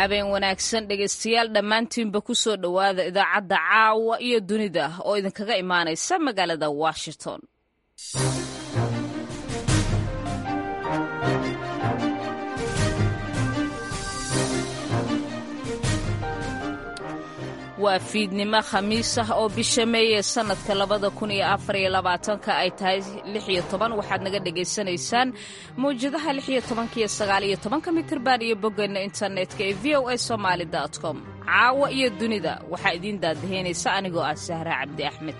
habeen wanaagsan dhegaystayaal dhammaantiinba ku soo dhowaada idaacadda caawa iyo dunida oo idinkaga imaanaysa magaalada washington waa fiidnimo khamiis ah oo bisha meeye sannadka labada kun iyo afar iyo labaatanka ay tahay lix iyo toban waxaad naga dhagaysanaysaan mawjadaha lix iyo tobanka iyo sagaal iyo tobanka mitirban iyo boggeenna internetka ee v o a somaali dot com caawa iyo dunida waxaa idiin daadaheynaysa anigoo ah sahra cabdi axmed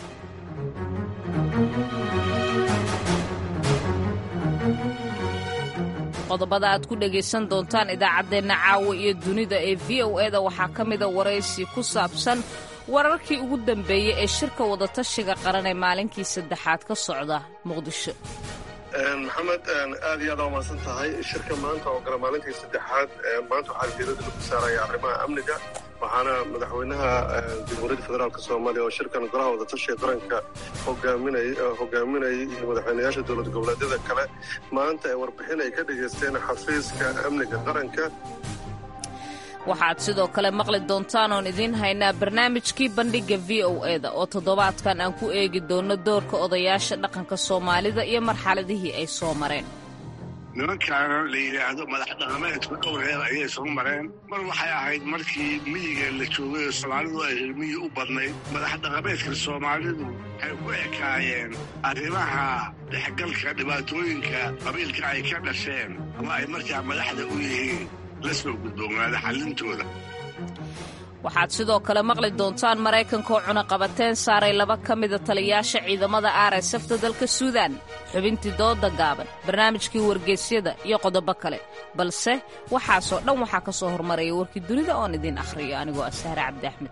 qodobada aad ku dhegaysan doontaan idaacaddeenna caawa iyo dunida ee v o eda waxaa ka mida waraysi ku saabsan wararkii ugu dambeeyey ee shirka wadatashiga qaran ee maalinkii saddexaad ka socda muqdisho maxamed aad iyo aad aa umahadsan tahay shirka maanta oo gala maalintii saddexaad maanta waxaa diirada lagu saaraya arrimaha amniga waxaana madaxweynaha jamhuuriyadda federaalk soomaaliya oo shirkan golaha wadatashiga qaranka hogaaminayay iyo madaxweynayaasha dowlad goboleedyada kale maanta ay warbixin ay ka dhegaysteen xafiiska amniga qaranka waxaad sidoo kale maqli doontaan oon idiin haynaa barnaamijkii bandhigga v o eda oo toddobaadkan aan ku eegi doonno doorka odayaasha dhaqanka soomaalida iyo marxaladihii ay soo mareen nimankaana la yidhaahdo madax dhaqameedku dhowr reer ayay soo mareen mar waxay ahayd markii miyiga la joogay oo soomaalidu ay miyi u badnayd madax dhaqameedka soomaalidu waxay ku ekaayeen arrimaha dhexgalka dhibaatooyinka qabiilka ay ka dhasheen ama ay markaa madaxda u yihiin la soo gudboonaada xallintooda waxaad sidoo kale maqli doontaan maraykanka oo cunaqabateen saaray laba ka mida taliyaasha ciidamada rsfta dalka suudaan xubintii dooda gaaban barnaamijkii wargeysyada iyo qodobo kale balse waxaasoo dhan waxaa ka soo hormaraya warkii dunida oon idiin akhriyo anigoo ah sahre cabdi axmed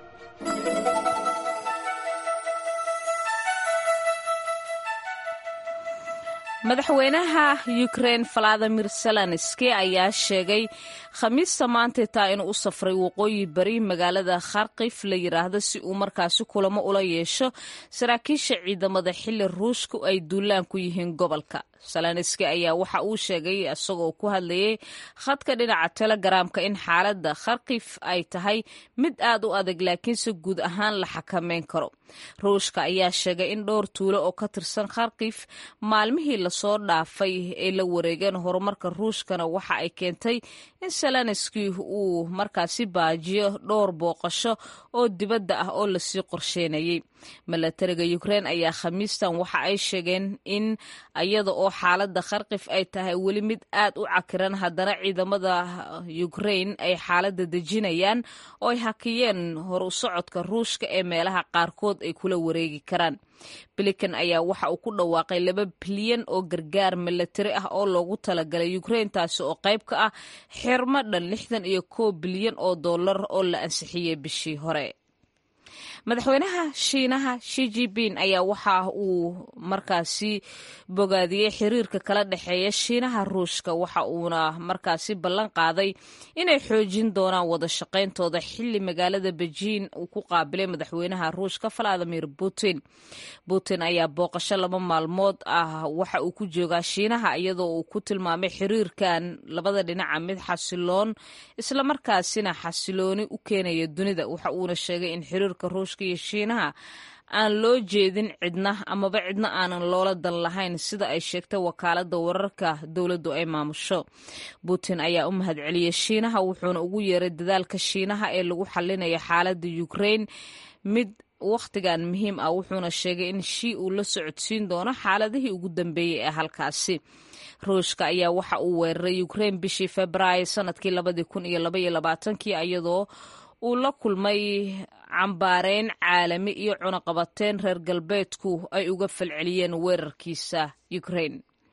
madaxweynaha ukrein valadimir zelenski ayaa sheegay khamiista maantay taa inuu u safray waqooyi bari magaalada kharkif la yidhaahdo si uu markaasi kulamo ula yeesho saraakiisha ciidamada xili ruushku ay duulaan ku yihiin gobolka zelenski ayaa waxa uu sheegay isagoo ku hadlayay khadka dhinaca telegaraamka in xaaladda kharkif ay tahay mid aad u adag laakiinse guud ahaan la xakameyn karo ruushka ayaa sheegay in dhowr tuulo oo ka tirsan kharkif maalmihii lasoo dhaafay ay la wareegeen horumarka ruushkana waxa ay keentay in zelenski uu markaasi baajiyo dhowr booqasho oo dibadda ah oo lasii qorsheynayay milatariga ukrein ayaa khamiistan waxa ay sheegeen in iyada oo xaaladda kharkif ay tahay weli mid aad u cakiran haddana ciidamada ukrein ay xaaladda dejinayaan oo ay hakiyeen hor u socodka ruushka ee meelaha qaarkood ay kula wareegi karaan bilikan ayaa waxa uu ku dhawaaqay laba bilyan oo gargaar milatari ah oo loogu talagalay ukrein taasi oo qayb ka ah xirmo dhan lixdan iyo koob bilyan oo dollar oo la ansixiyey bishii hore madaxweynaha shiinaha shi jipin ayaa waxa uu markaasi bogaadiyey xiriirka kala dhexeeya shiinaha ruushka waxa uuna markaasi ballan qaaday inay xoojin doonaan wada shaqayntooda xili magaalada bejiin uu ku qaabilay madaxweynaha ruushka valadimir putin putin ayaa booqasho laba maalmood ah waxa uu ku joogaa shiinaha iyadoo uu ku tilmaamay xiriirkan labada dhinaca mid xasiloon islamarkaasina xasilooni u keenaya dunida waxa uuna sheegay in xiriirka ruushka iyo shiinaha aan loo jeedin cidna amaba cidna aanan loola dan lahayn sida ay sheegtay wakaaladda wararka dowladdu ay maamusho putin ayaa u mahadceliyey shiinaha wuxuuna ugu yeeray dadaalka shiinaha ee lagu xalinaya xaaladda ukrein mid wakhtigan muhiim ah wuxuuna sheegay in shii uu la socodsiin doono xaaladihii ugu dambeeyey ee halkaasi ruushka ayaa waxa uu weeraray ukrein bishii februaayo sanadkii labadii kun iyo labaiyo labaatankii iyadoo uu la kulmay cambaareyn caalami iyo cunaqabateyn reer galbeedku ay uga falceliyeen weerarkiisa ukrein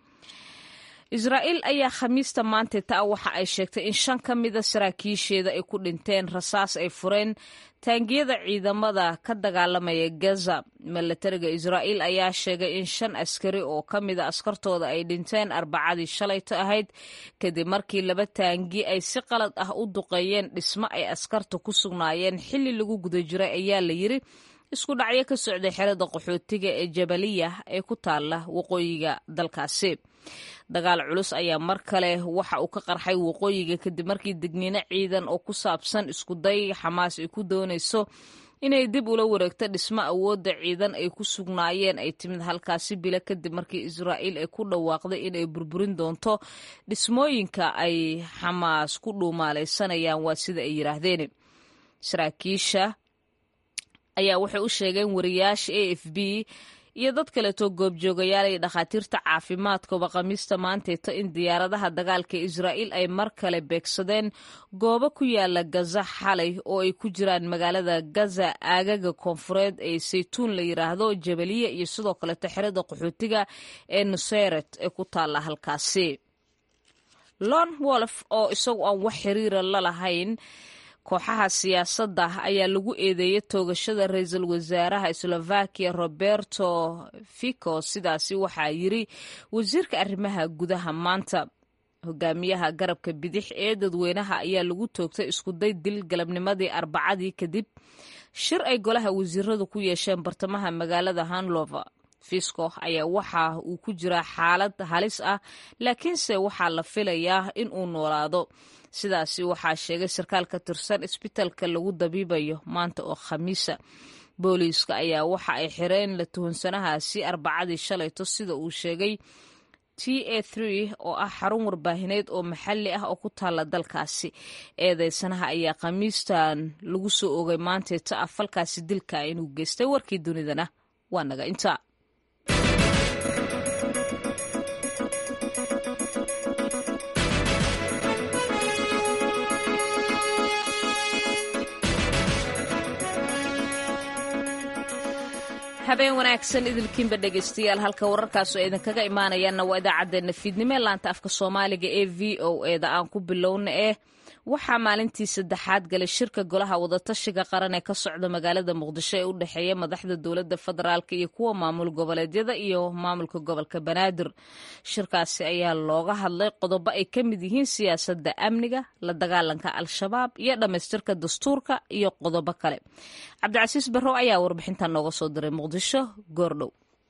israa'iil ayaa khamiista maanta taa waxa ay sheegtay in shan ka mida saraakiisheeda ay ku dhinteen rasaas ay fureen taangiyada ciidamada ka dagaalamaya gaza milatariga israa'iil ayaa sheegay in shan askari oo ka mida askartooda ay dhinteen arbacadii shalayto ahayd kadib markii laba taangi ay si qalad ah u duqeeyeen dhismo ay askarta ku sugnaayeen xilli lagu guda jiray ayaa la yiri isku dhacyo ka socday xerada qaxootiga ee jabaliya ee ku taala waqooyiga dalkaasi dagaal culus ayaa mar kale waxa uu ka qarxay waqooyiga kadib markii degniino ciidan oo ku saabsan iskuday xamaas ay ku doonayso inay dib ula wareegto dhismo awoodda ciidan ay ku sugnaayeen ay timid halkaasi bilo kadib markii israa'iil ay ku dhawaaqday inay burburin doonto dhismooyinka ay xamaas ku dhuumaalaysanayaan waa sida ay yidhaahdeen saraakiisha ayaa waxay u sheegeen wariyaasha a f b iyo dad kaleetoo goobjoogayaal iyo dhakhaatiirta caafimaadkooba khamiista maanteeto in diyaaradaha dagaalka israa'iil ay mar kale beegsadeen goobo ku yaala gaza xalay oo ay ku jiraan magaalada gaza aagaga koonfureed ee saytuun la yidhaahdo jabaliya iyo sidoo kaleeto xerada qaxootiga ee nuseyret ee ku taalla halkaasi lon wolf oo isagu aan wax xiriira la lahayn kooxaha siyaasadda ayaa lagu eedeeyay toogashada ra-iisul wasaaraha slovakiya roberto fico sidaasi waxaa yiri wasiirka arrimaha gudaha maanta hogaamiyaha garabka bidix ee dadweynaha ayaa lagu toogtay iskuday dil galabnimadii arbacadii kadib shir ay golaha wasiiradu ku yeesheen bartamaha magaalada hanlover fisco ayaa waxa uu ku jiraa xaalad halis ah laakiinse waxaa la filayaa in uu noolaado sidaasi waxaa sheegay sarkaal ka tirsan isbitaalka lagu dabiibayo maanta oo khamiisa booliiska ayaa waxa ay xireen la tuhunsanahaasi arbacadii shalayto sida uu sheegay t a oo ah xarun warbaahineed oo maxalli ah oo ku taalla dalkaasi eedeysanaha ayaa khamiistan lagu soo ogay maanteeta ah falkaasi dilka inuu geystay warkii dunidana waa naga intaa habeen wanaagsan idilkiinba dhegaystayaal halka wararkaas oo idinkaga imaanayaanna waa idaacaddeenna fiidnimo ee laanta afka soomaaliga ee v o eda aan ku bilowna eh waxaa maalintii saddexaad galay shirka golaha wadatashiga qaran ee ka socda magaalada muqdisho ee u dhexeeya madaxda dowladda federaalk iyo kuwa maamul goboleedyada iyo maamulka gobolka banaadir shirkaasi ayaa looga hadlay qodobo ay ka mid yihiin siyaasadda amniga la dagaalanka al-shabaab iyo dhammaystirka dastuurka iyo qodobo kale cabdicasiis barrow ayaa warbixintan nooga soo diray muqdisho goordhow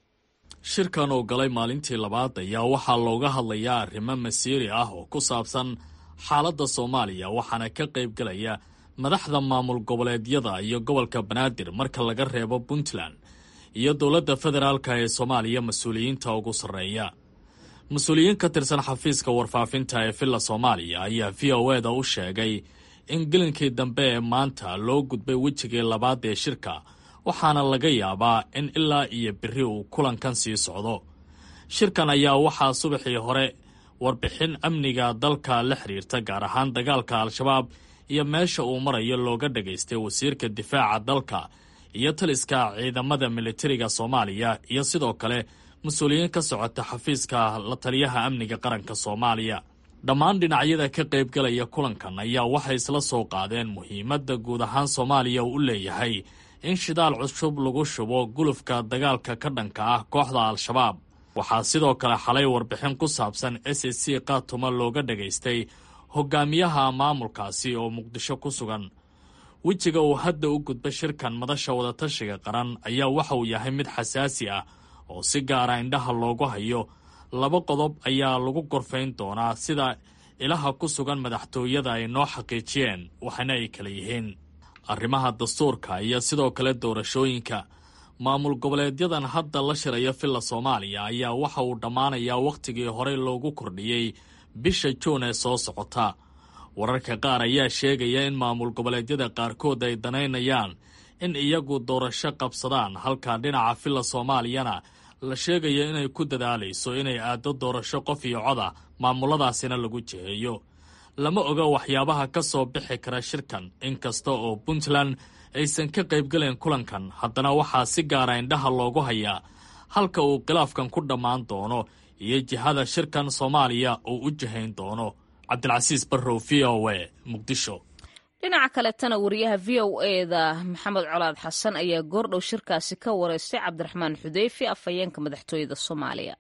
shirkan oo galay maalintii labaad ayaa waxaa looga hadlayaa arrimo masiiri ah oo ku saabsan xaaladda soomaaliya waxaana ka qayb galaya madaxda maamul goboleedyada iyo gobolka banaadir marka laga reebo puntland iyo dowladda federaalka ee soomaaliya mas-uuliyiinta ugu sarreeya mas-uuliyiin ka tirsan xafiiska warfaafinta ee villa soomaaliya ayaa v o eda u sheegay in gelinkii dambe ee maanta loo gudbay wejigii labaad ee shirka waxaana laga yaabaa in ilaa iyo biri uu kulankan sii socdo shirkan ayaa waxaa subaxii hore warbixin amniga dalka la xiriirta gaar ahaan dagaalka al-shabaab iyo meesha uu marayo looga dhagaystay wasiirka difaaca dalka iyo taliska ciidamada militariga soomaaliya iyo sidoo kale mas-uuliyiin ka socota xafiiska la taliyaha amniga qaranka soomaaliya dhammaan dhinacyada ka qaybgalaya kulankan ayaa waxay isla soo qaadeen muhiimadda guud ahaan soomaaliya uu u leeyahay in shidaal cusub lagu shubo gulufka dagaalka ka dhanka ah kooxda al-shabaab waxaa sidoo kale xalay warbixin ku saabsan s s c kaatuma looga dhagaystay hogaamiyaha maamulkaasi oo muqdisho ku sugan wejiga uu hadda u gudba shirkan madasha wadatashiga qaran ayaa waxa uu yahay mid xasaasi ah oo si gaara indhaha loogu hayo laba qodob ayaa lagu gorfayn doonaa sida ilaha ku sugan madaxtooyada ay noo xaqiijiyeen waxaana ay kala yihiin arrimaha dastuurka iyo sidoo kale doorashooyinka maamul goboleedyadan hadda la shiraya villa soomaaliya ayaa waxa uu dhammaanayaa wakhtigii horey loogu kordhiyey bisha juun ee soo socota wararka qaar ayaa sheegaya in maamul goboleedyada qaarkood ay danaynayaan in iyagu doorasho qabsadaan halka dhinaca villa soomaaliyana la sheegayo inay ku dadaalayso inay aaddo doorasho qof iyo coda maamuladaasina lagu jiheeyo lama oga waxyaabaha ka soo bixi kara shirkan inkasta oo puntland aysan ka qaybgaleen kulankan haddana waxaa si gaara indhaha loogu hayaa halka uu khilaafkan ku dhammaan doono iyo jihada shirkan soomaaliya uu u jihayn doono cabdilcasiis barrow v o e muqdisho dhinaca kaletana wariyaha v o eda maxamed colaad xasan ayaa goordhow shirkaasi ka wareystay cabdiraxmaan xudeyfi afhayeenka madaxtooyada soomaaliya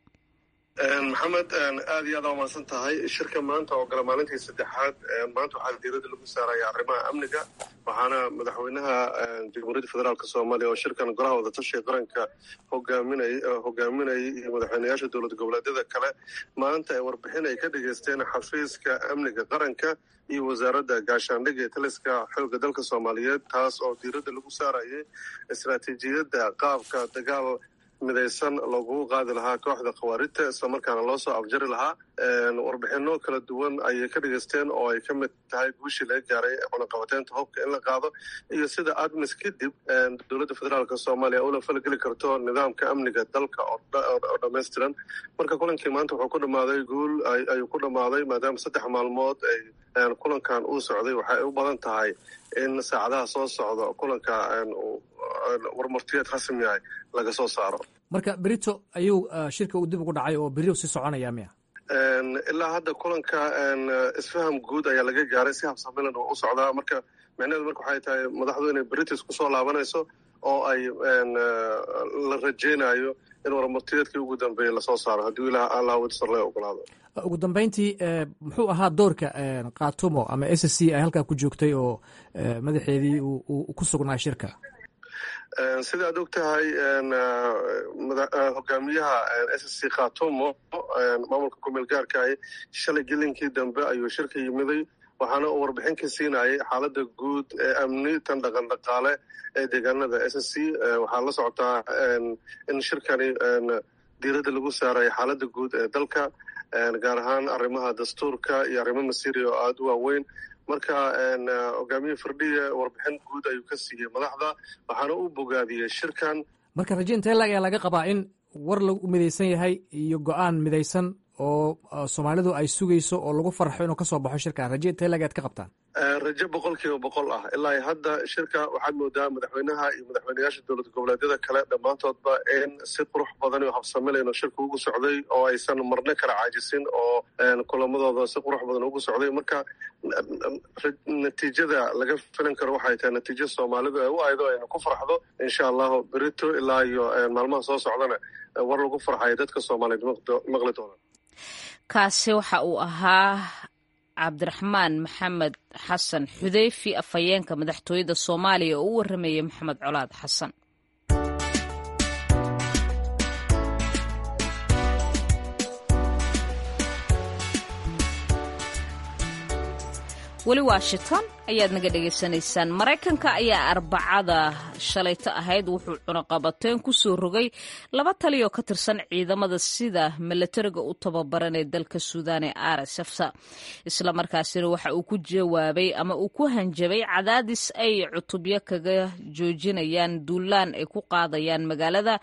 maxamed aad iyo aad aa umahadsan tahay shirka maanta oo gala maalintii saddexaad maanta waxaa diirada lagu saaraya arrimaha amniga waxaana madaxweynaha jamhuuriyadda federaalk soomaaliya oo shirkan golaha wadatashiga qaranka hogaaminay hogaaminayay iyo madaxweynayaasha dowlad goboleedyada kale maanta ay warbixin ay ka dhageysteen xafiiska amniga qaranka iyo wasaaradda gaashaandhigga ee taliska xoogga dalka soomaaliyeed taas oo diiradda lagu saarayay istaraatiijiyadda qaabka dagaal midaysan loogugu qaadi lahaa kooxda khawaarijta islamarkaana loo soo afjari lahaa warbixino kala duwan ayay ka dhageysteen oo ay ka mid tahay guushii laga gaaray cunaqabateynta hubka in la qaado iyo sida admis kadib dowladda federaalk soomaaliya ula falgeli karto nidaamka amniga dalka oo dhammaystiran marka kulankii maanta wuxuu ku dhammaaday guul ayuu ku dhammaaday maadaama saddex maalmood ay kulankan uu socday waxay u badan tahay in saacadaha soo socda kulanka warmartiyeed rasmi ah laga soo saaro marka berito ayuu shirka uu dib ugu dhacay oo beri sii soconaya miya ilaa hadda kulanka isfaham guud ayaa laga gaaray si habsamilan oo u socdaa marka micnaheedu marka waxay tahay madaxdu inay beritis kusoo laabanayso oo ay la rajeynayo in warmartiyeedkii ugu dambeeyey lasoo saaro haddii ilaah allah wadisar laga ogolaado ugu dambeyntii muxuu ahaa doorka katumo ama s c ay halkaa ku joogtay oo madaxeedii uu ku sugnaa shirka sida aad og tahay hogaamiyaha s c khatumo maamulka kumeel gaarkaah shalay gelinkii dambe ayuu shirka yimiday waxaana uu warbixin ka siinayay xaaladda guud ee amni tan dhaqan dhaqaale ee deegaanada s c waxaa la socotaa in shirkani diiradda lagu saaray xaaladda guud ee dalka gaar ahaan arrimaha dastuurka iyo arrimo masiiri oo aada u waaweyn marka hogaamiye firdhiye warbixin guud ayuu ka siiyey madaxda waxaana u bogaadiyey shirkan marka raje intee lag ayaa laga qabaa in war lagu midaysan yahay iyo go-aan midaysan oo soomaalidu ay sugayso oo lagu farxo inuu kasoo baxo shirkan raje intee lag aad ka qabtaan rajo boqol kiiba boqol ah ilaa hadda shirka waxaad moodaa madaxweynaha iyo madaxweynayaasha dowlad goboleedyada kale dhammaantoodba in si qurux badan iyo habsamilayno shirka ugu socday oo aysan marno kala caajisin oo kulamadooda si qurux badan ugu socday marka natiijada laga filan karo waxay tahay natiijo soomaalidu ay u aydo ayna ku farxdo insha allahu berito ilaa iyo maalmaha soo socdana war lagu farxayo dadka soomaaliyeed maqli doona kaasi waxa uu ahaa cabdiraxmaan maxamed xasan xudeyfi afhayeenka madaxtooyada soomaaliya oo u warramayay maxamed colaad xasan weli washington ayaad naga dhegaysanaysaan maraykanka ayaa arbacada shalayto ahayd wuxuu cunaqabateen ku soo rogay laba taliyo ka tirsan ciidamada sida milatariga u tababaran ee dalka suudaan ee rsfsa islamarkaasina waxa uu ku jawaabay ama uu ku hanjabay cadaadis ay cutubyo kaga joojinayaan duulaan ay ku qaadayaan magaalada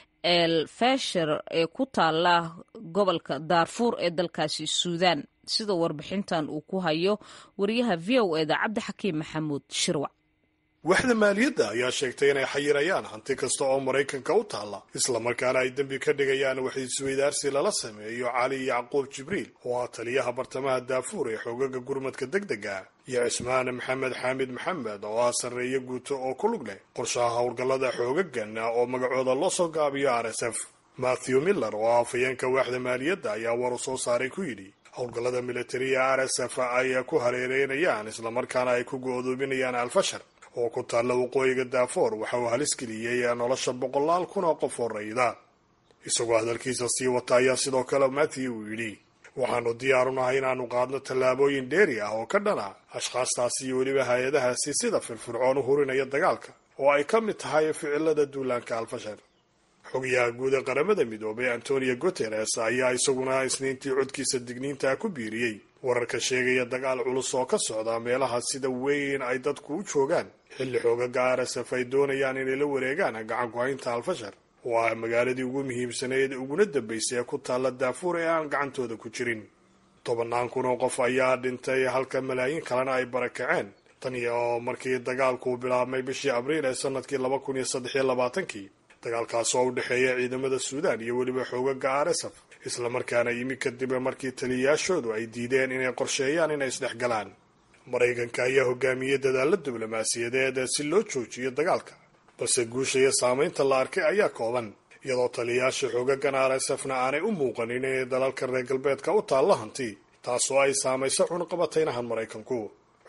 el fesher ee ku taala gobolka daarfuur ee dalkaasi suudaan sida warbixintan uu ku hayo wariyaha v o eda cabdixakiim maxamuud shirwac waxda maaliyadda ayaa sheegtay inay xayirayaan hanti kasta oo maraykanka u taalla islamarkaana ay dembi ka dhigayaan wax isweydaarsi lala sameeyo cali yacquub jibriil oo ah taliyaha bartamaha daafuur ee xoogaga gurmadka degdega iyo cismaan maxamed xaamid maxamed oo ah sarreeye guuto oo ku lug leh qorshaha howlgallada xoogagan oo magacooda loo soo gaabiyo r s f matthew miller oo ah afhayeenka waaxda maaliyadda ayaa war u soo saaray ku yidhi howlgallada militariga r s f ay ku hareereynayaan islamarkaana ay ku go-doominayaan alfashar oo ku taalla waqooyiga daafoor waxa uu halis geliyey nolosha boqolaal kun oo qof oo rayda isagoo hadalkiisa sii wata ayaa sidoo kale matthew uu yidhi waxaanu diyaaru nahay inaannu qaadno tallaabooyin dheeri ah oo ka dhana ashkhaastaasi iyo weliba hay-adahaasi sida firfircoon u hurinaya dagaalka oo ay ka mid tahay ficilada duulaanka alfashar xogayaha guud ee qaramada midoobay antonio guteres ayaa isaguna isniintii codkiisa digniinta ku biiriyey wararka sheegaya dagaal culus oo ka socda meelaha sida weyn ay dadku u joogaan xilli xoogaga rsf ay doonayaan inay la wareegaan gacan ku-haynta alfashar oo ah magaaladii ugu muhiimsanayd uguna dambaysay ee ku taalla daafuur ee aan gacantooda ku jirin tobannaan kun oo qof ayaa dhintay halka malaayiin kalena ay barakaceen tan iyo markii dagaalku bilaabmay bishii abriil ee sanadkii laba kun iyo saddex iyo labaatankii dagaalkaas oo u dhexeeya ciidamada suudaan iyo weliba xoogaga rsf islamarkaana yimi kadib markii taliyayaashoodu ay diideen inay qorsheeyaan inay isdhexgalaan maraykanka ayaa hogaamiyey dadaalla diblomaasiyadeed si loo joojiyo dagaalka balse guusha iyo saamaynta la arkay ayaa kooban iyadoo taliyayaasha xoogagan rsfna aanay u muuqanin inay dalalka reer galbeedka u taalla hanti taasoo ay saamayso cunqabataynahan maraykanku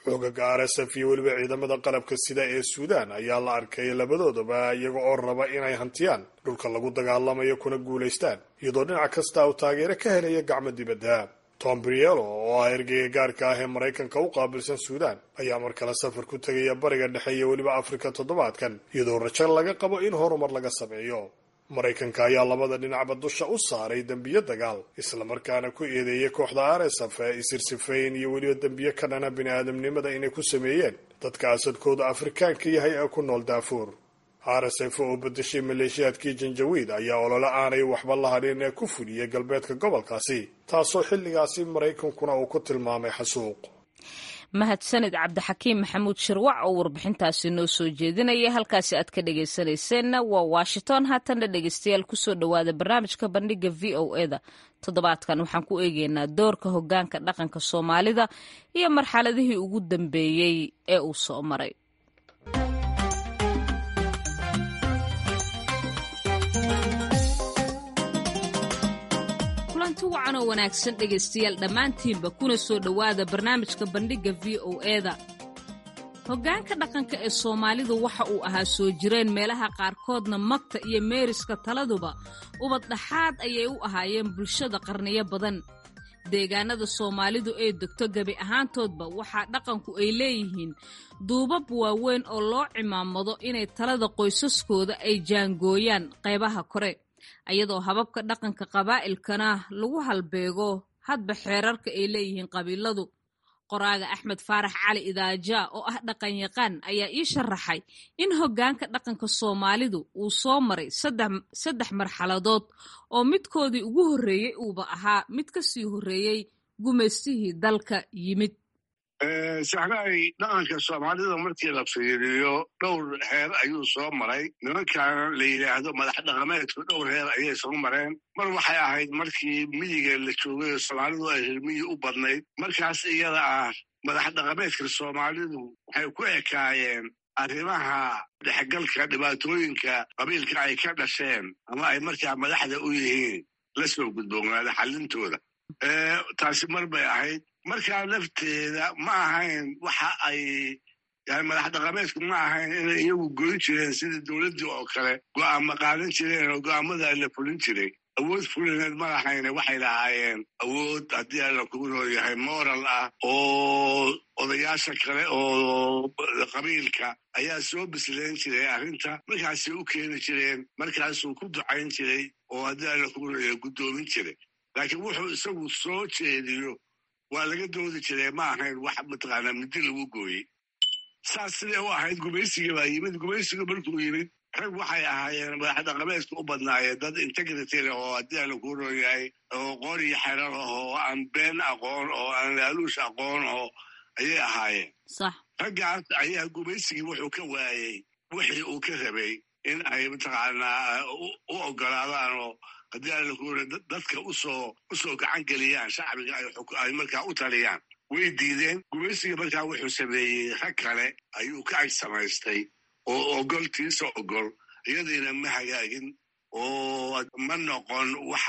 xoogaga r s f iyo weliba ciidamada qalabka sida ee suudaan ayaa la arkay labadoodaba iyaga oo raba inay hantiyaan dhulka lagu dagaalamayo kuna guulaystaan iyadoo dhinac kasta uu taageero ka helaya gacmo dibadda tom brielo oo ah ergeyga gaarka ah ee maraykanka u qaabilsan suudaan ayaa mar kale safar ku tegaya bariga dhexe iyo weliba afrika toddobaadkan iyadoo rajo laga qabo in horumar laga sameeyo maraykanka ayaa labada dhinacba dusha u saaray dembiyo dagaal islamarkaana ku eedeeyay kooxda r s f ee isirsifayn iyo weliba dembiyo ka dhana bini-aadamnimada inay ku sameeyeen dadka asadkooda afrikaanka yahay ee ku nool daafuur r s f oo bedeshay maleeshiyaadkii janjawiid ayaa olole aanay waxba la hadhin ee ku fuliyey galbeedka gobolkaasi taasoo xilligaasi maraykankuna uu ku tilmaamay xasuuq mahadsanid cabdixakiim maxamuud shirwac oo warbixintaasi noo soo jeedinaya halkaasi aad ka dhegaysanayseena waa washington haatanna dhegaystayaal kusoo dhowaada barnaamijka bandhiga v o eda toddobaadkan waxaan ku eegeynaa doorka hogaanka dhaqanka soomaalida iyo marxaladihii ugu dambeeyey ee uu soo maray kulanti wacan oo wanaagsan dhegaystayaal dhammaantiinba kuna soo dhowaada barnaamijka bandhigga v o eda hoggaanka dhaqanka ee soomaalidu waxa uu ahaa soo jireen meelaha qaarkoodna magta iyo meeriska taladuba ubad dhaxaad ayay u ahaayeen bulshada qarniyo badan deegaanada soomaalidu ee degto gebi ahaantoodba waxaa dhaqanku ay leeyihiin duubab waaweyn oo loo cimaamado inay talada qoysaskooda ay jaangooyaan qaybaha kore ayadoo hababka dhaqanka qabaa'ilkana lagu halbeego hadba xeerarka ay leeyihiin qabiiladu qoraaga axmed faarax cali idaaja oo ah dhaqanyaqaan ayaa ii sharaxay in hoggaanka dhaqanka soomaalidu uu soo maray saddex marxaladood oo midkoodii ugu horreeyey uuba ahaa mid ka sii horreeyey gumaystihii dalka yimid saxraay dhaqanka soomaalida markii la fiiriyo dhowr heer ayuu soo maray nimankaana la yidhaahdo madax dhaqameedku dhowr heer ayay soo mareen mar waxay ahayd markii miyiga la joogay oo soomaalidu ay hirmiyi u badnayd markaas iyada ah madax dhaqameedka soomaalidu waxay ku ekaayeen arrimaha dhexgalka dhibaatooyinka qabiilka ay ka dhasheen ama ay markaa madaxda u yihiin la soo gudboonaada xallintooda taasi mar bay ahayd markaa lafteeda ma ahayn waxa ay yani madax dhaqameedku ma ahayn inay iyagu goyn jireen sidii dowladdii oo kale go'aama qaadan jireen oo go'aamadaa la fulin jiray awood fulineed ma lahayne waxay lahaayeen awood haddii alla kugu nooyahay moral ah oo odayaasha kale oo qabiilka ayaa soo bislayn jiray arrinta markaasay u keeni jireen markaasuu ku ducayn jiray oo haddii alla kugu nooyahay guddoomin jiray laakiin wuxuu isagu soo jeediyo waa laga doodi jiray ma ahayn wax mataqaanaa midi lagu gooyey saas siday u ahayd gumaysiga baa yimid gumaysiga markuu yimid rag waxay ahaayeen madax dhaqameedka u badnaayeen dad integrity leh oo haddii ala ku rooyahay oo qoor iyo xerar ah oo aan been aqoon oo aan laaluush aqoon oo ayay ahaayeen raggaas ayaa gumaysigii wuxuu ka waayey wixii uu ka rabay in ay mataqaanaa u ogolaadaan oo haddii alla kuura dadka usoo usoo gacan geliyaan shacbiga ay markaa u taliyaan way diideen gumaysiga markaa wuxuu sameeyey rag kale ayuu ka ag samaystay oo ogoltiisa ogol iyadiina ma hagaagin oo ma noqon wax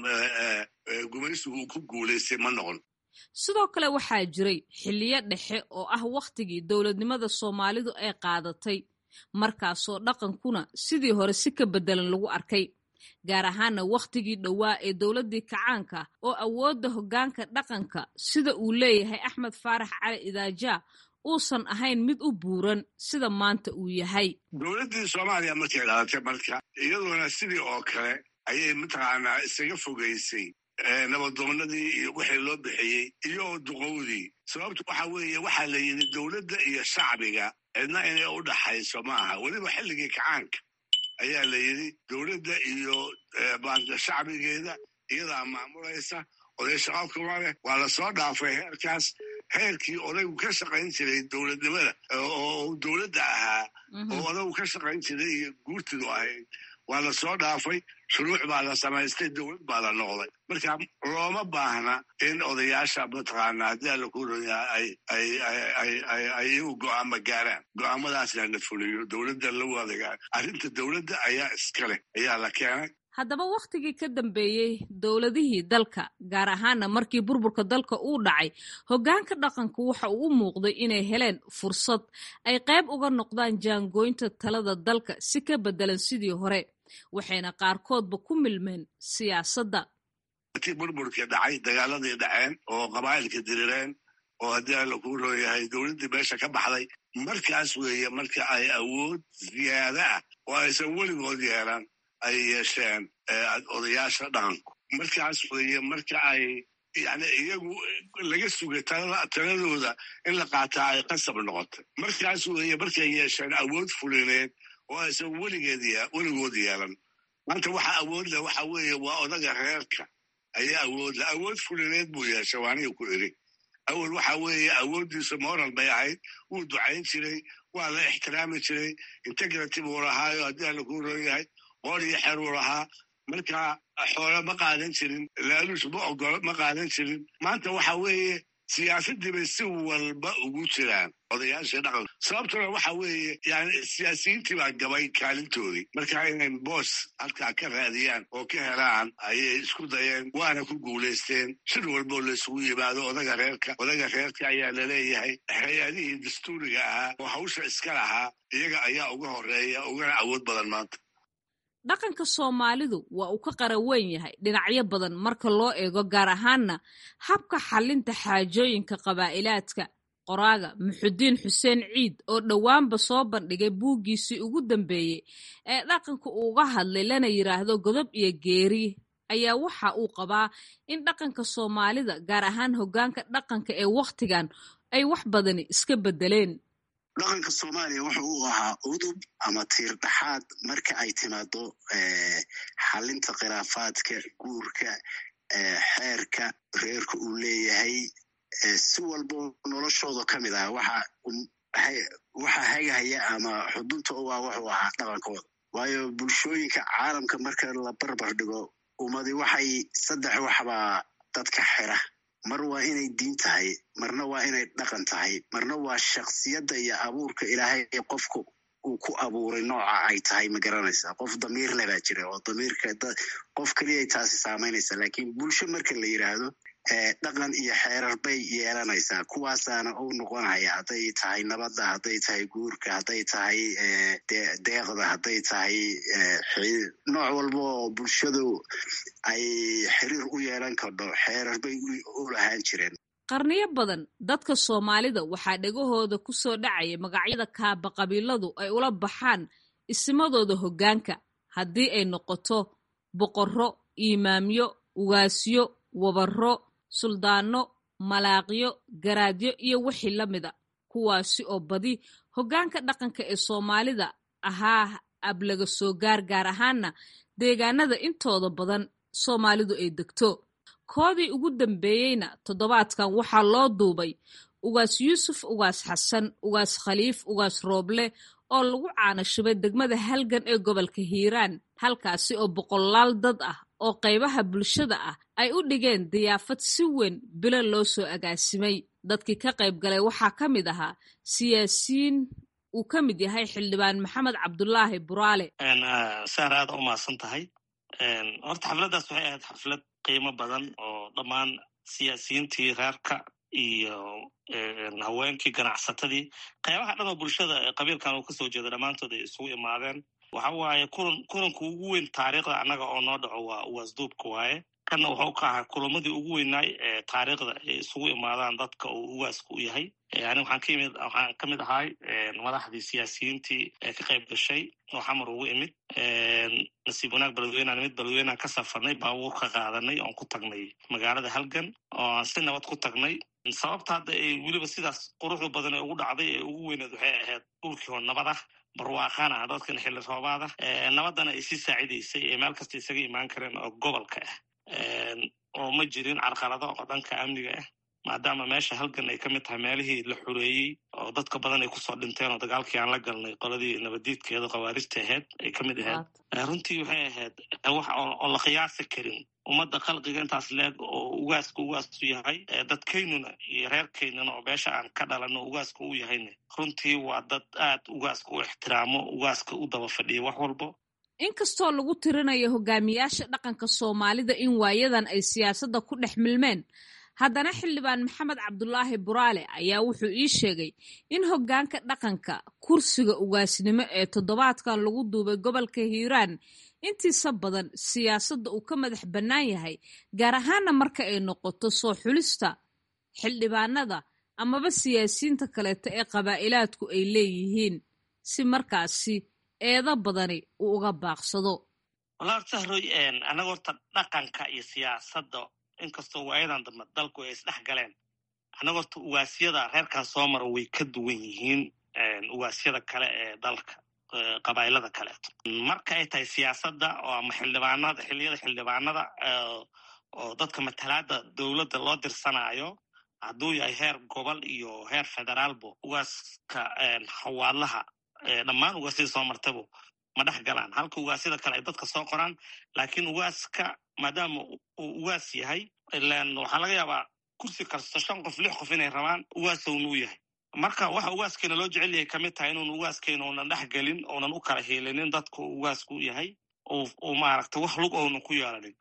gumaysigu uu ku guulaystay ma noqon sidoo kale waxaa jiray xilliyo dhexe oo ah wakhtigii dowladnimada soomaalidu ay qaadatay markaasoo dhaqankuna sidii hore si ka beddelan lagu arkay gaar ahaana wakhtigii dhowaa ee dowladdii kacaanka oo awoodda hoggaanka dhaqanka sida uu leeyahay axmed faarax cali idaaja uusan ahayn mid u buuran sida maanta uu yahay dowladdii soomaaliya markay dhalatay marka iyadoona sidii oo kale ayay mataqaanaa isaga fogaysay nabadoonnadii iyo wixii loo bixiyey iyo duqowdii sababtu waxa weeye waxaa la yidhi dowladda iyo shacbiga cidna inay u dhaxayso maaha weliba xilligii kacaanka ayaa la yidhi dowladda iyo shacbigeeda iyadaa maamulaysa oday shaqo kuma leh waa lasoo dhaafay heerkaas heerkii odaygu ka shaqayn jiray dowladnimada oo dowladda ahaa oo odaygu ka shaqayn jiray iyo guurtidu ahayd waa lasoo dhaafay shuruuc baa la samaystay dowlad baa la noqday marka looma baahna in odayaasha mataqaana haddii alla ku royaa ay iyagu go'aama gaaraan go'aamadaasna la fuliyo dowladda la wadagaan arrinta dowladda ayaa iska leh ayaa la keenay haddaba wakhtigii ka dambeeyey dowladihii dalka gaar ahaana markii burburka dalka uu dhacay hoggaanka dhaqanku waxa uu u muuqday inay heleen fursad ay qayb uga noqdaan jaangooynta talada dalka si ka beddelan sidii hore waxayna qaarkoodba ku milmeen siyaasadda tii burburkii dhacay dagaaladii dhaceen oo qabaa'ilka dirireen oo haddii alla kuu rooyahay dowladdii meesha ka baxday markaas weeye marka ay awood ziyaada ah oo aysan weligood yeelan ay yeesheen odayaasha dhaqanku markaas weeye marka ay yani iyagu laga sugay taladooda in la qaataa ay qasab noqotay markaas weeye markay yeesheen awood fulineed oo aysan weligeed weligood yeelan maanta waxa awood leh waxa weeye waa odaga reerka ayaa awood leh awood fulineed buu yeeshay waaniga ku iri awel waxa weeye awooddiisu moral bay ahayd wuu ducayn jiray waa la ixtiraami jiray integrity buu lahaayo haddii alla kuu roon yahay qoor iyo xeer uu lahaa marka xoole ma qaadan jirin laaluush ma ogolo ma qaadan jirin maanta waxa weeye siyaasaddii bay si walba ugu jiraan odayaashii dhaqanka sababtuna waxa weeye yani siyaasiyiintii baa gabay kaalintoodii marka inay boos halkaa ka raadiyaan oo ka helaan ayay isku dayeen waana ku guulaysteen shir walboo laysugu yimaado odaga reerka odaga reerka ayaa laleeyahay hay-adihii dastuuriga ahaa oo hawsha iska lahaa iyaga ayaa uga horeeya ugana awood badan maanta dhaqanka soomaalidu waa uu ka qara weyn yahay dhinacyo badan marka loo eego gaar ahaanna habka xallinta xaajooyinka qabaa'ilaadka qoraaga muxudiin xuseen ciid oo dhowaanba soo bandhigay buuggiisii ugu dambeeyey ee dhaqanka uuga hadlay lana yidhaahdo godob iyo geeri ayaa waxa uu qabaa in dhaqanka soomaalida gaar ahaan hoggaanka dhaqanka ee wakhtigan ay wax badani iska beddeleen dhaqanka soomaaliya wuxuu u ahaa udub ama tiir dhaxaad marka ay timaado xalinta khilaafaadka guurka xeerka reerka uu leeyahay si walbo noloshooda ka mid ah waxa hagahaya ama xudunta u ah wuxuu ahaa dhaqankooda waayo bulshooyinka caalamka marka la barbar dhigo ummadi waxay saddex waxbaa dadka xira mar waa inay diin tahay marna waa inay dhaqan tahay marna waa shaksiyadda iyo abuurka ilaahay qofka uu ku abuuray nooca ay tahay ma garanaysa qof damiir le baa jira oo damiirka qof keliyay taasi saamaynaysa lakiin bulsho marka la yidhaahdo dhaqan iyo xeerar bay yeelanaysaa kuwaasaana u noqonaya hadday tahay nabadda hadday tahay guurka hadday tahay deeqda hadday tahay nooc walba oo bulshadu ay xiriir u yeelan kardho xeerar bay u lahaan jireen qarniyo badan dadka soomaalida waxaa dhegahooda ku soo dhacaya magacyada kaaba qabiiladu ay ula baxaan isimadooda hoggaanka haddii ay noqoto boqorro iimaamyo ugaasyo wabarro suldaanno malaaqyo garaadyo iyo wixii la mida kuwaasi oo badi hoggaanka dhaqanka ee soomaalida ahaa ablaga soo gaar gaar ahaana deegaanada intooda badan soomaalidu ay degto koodii ugu dambeeyeyna toddobaadkan waxaa loo duubay ugaas yuusuf ugaas xasan ugaas khaliif ugaas rooble oo lagu caanashubay degmada halgan ee gobolka hiiraan halkaasi oo boqolaal dad ah oo qaybaha bulshada ah ay u dhigeen diyaafad si weyn bilo loo soo agaasimay dadkii ka qayb galay waxaa ka mid ahaa siyaasiyiin uu ka mid yahay xildhibaan maxamed cabdulaahi buraale saar aada u mahadsan tahay horta xafladdaas waxay ahayd xaflad qiimo badan oo dhammaan siyaasiyiintii reerka iyo haweenkii ganacsatadii qaybaha dhan oo bulshada qabiilkan uu kasoo jeeda dhammaantood ay isugu imaadeen waxa waaye kulan kulanka ugu weyn taariikhda annaga oo noo dhaco waa uwaasduubka waaye kanna wuxuu ka ahaa kulamadii ugu weynaay ee taariikhda ay isugu imaadaan dadka uu ugaasku u yahay ani waxaan ka imid waxaan ka mid ahay madaxdii siyaasiyiintii ee ka qayb gashay oo xamar ugu imid nasiib wanaag beledweynaan imid beledweynaan ka safarnay baabuur ka qaadanay oon ku tagnay magaalada halgan oo aan si nabad ku tagnay sababta hadda ay weliba sidaas quruxda badan ee ugu dhacday ee ugu weyneed waxay ahayd dhulkii oo nabad ah barwaaqana ah dadkan xilli roobaad ah nabaddana ay sii saacidaysay ee meel kasta isaga imaan kareen oo gobolka ah oo ma jirin carqalado oo dhanka amniga ah maadaama meesha halgan ay ka mid tahay meelihii la xureeyey oo dadka badan ay kusoo dhinteen oo dagaalkii aan la galnay qoladii nabadiidkeeda khawaarijta ahayd ay ka mid ahayd runtii waxay ahayd wax oo la qiyaasi karin ummadda khalqiga intaas leeg oo ugaaska ugaasu yahay dadkaynuna iyo reerkaynuna oo beesha aan ka dhalano ugaaska u yahayna runtii waa dad aad ugaaska u ixtiraamo ugaaska u daba fadhiya wax walbo inkastoo lagu tirinayo hogaamiyaasha dhaqanka soomaalida in waayadan ay siyaasadda ku dhex milmeen haddana xildhibaan maxamed cabdulaahi buraale ayaa wuxuu ii sheegay in hoggaanka dhaqanka kursiga ugaasnimo ee toddobaadkan lagu duubay gobolka hiiraan intiisa badan siyaasadda uu ka madax bannaan yahay gaar ahaana marka ay noqoto soo xulista xildhibaanada amaba siyaasiyiinta kaleeto ee qabaa'ilaadku ay leeyihiin si markaasi eedo badani uu uga baaqsado walaa horta haroy annaga horta dhaqanka iyo siyaasadda inkastoo waayadan dambe dalku ay isdhex galeen annaga horta ugaasyada reerkan soo mara way ka duwan yihiin ugaasyada kale ee dalka qabaa'ilada kaleeto marka ay tahay siyaasadda oo ama xildhibaanada xilliyada xildhibaanada oo dadka matalaada dowladda loo dirsanaayo hadduu yahay heer gobol iyo heer federaalbo ugaaska hawaadlaha dhammaan ugaasyada soo martabo ma dhex galaan halka ugaasyada kale ay dadka soo qoraan laakiin ugaaska maadaama uu ugaas yahay ilan waxaa laga yaabaa kursi kasto shan qof lix qof inay rabaan ugaasowna u yahay marka waxa ugaaskeena loo jecel yahay kamid tahay inuun ugaaskeena uunan dhex gelin uunan u kala hiilinin dadka ugaasku u yahay uu maaragta wax lug ounan ku yeelanin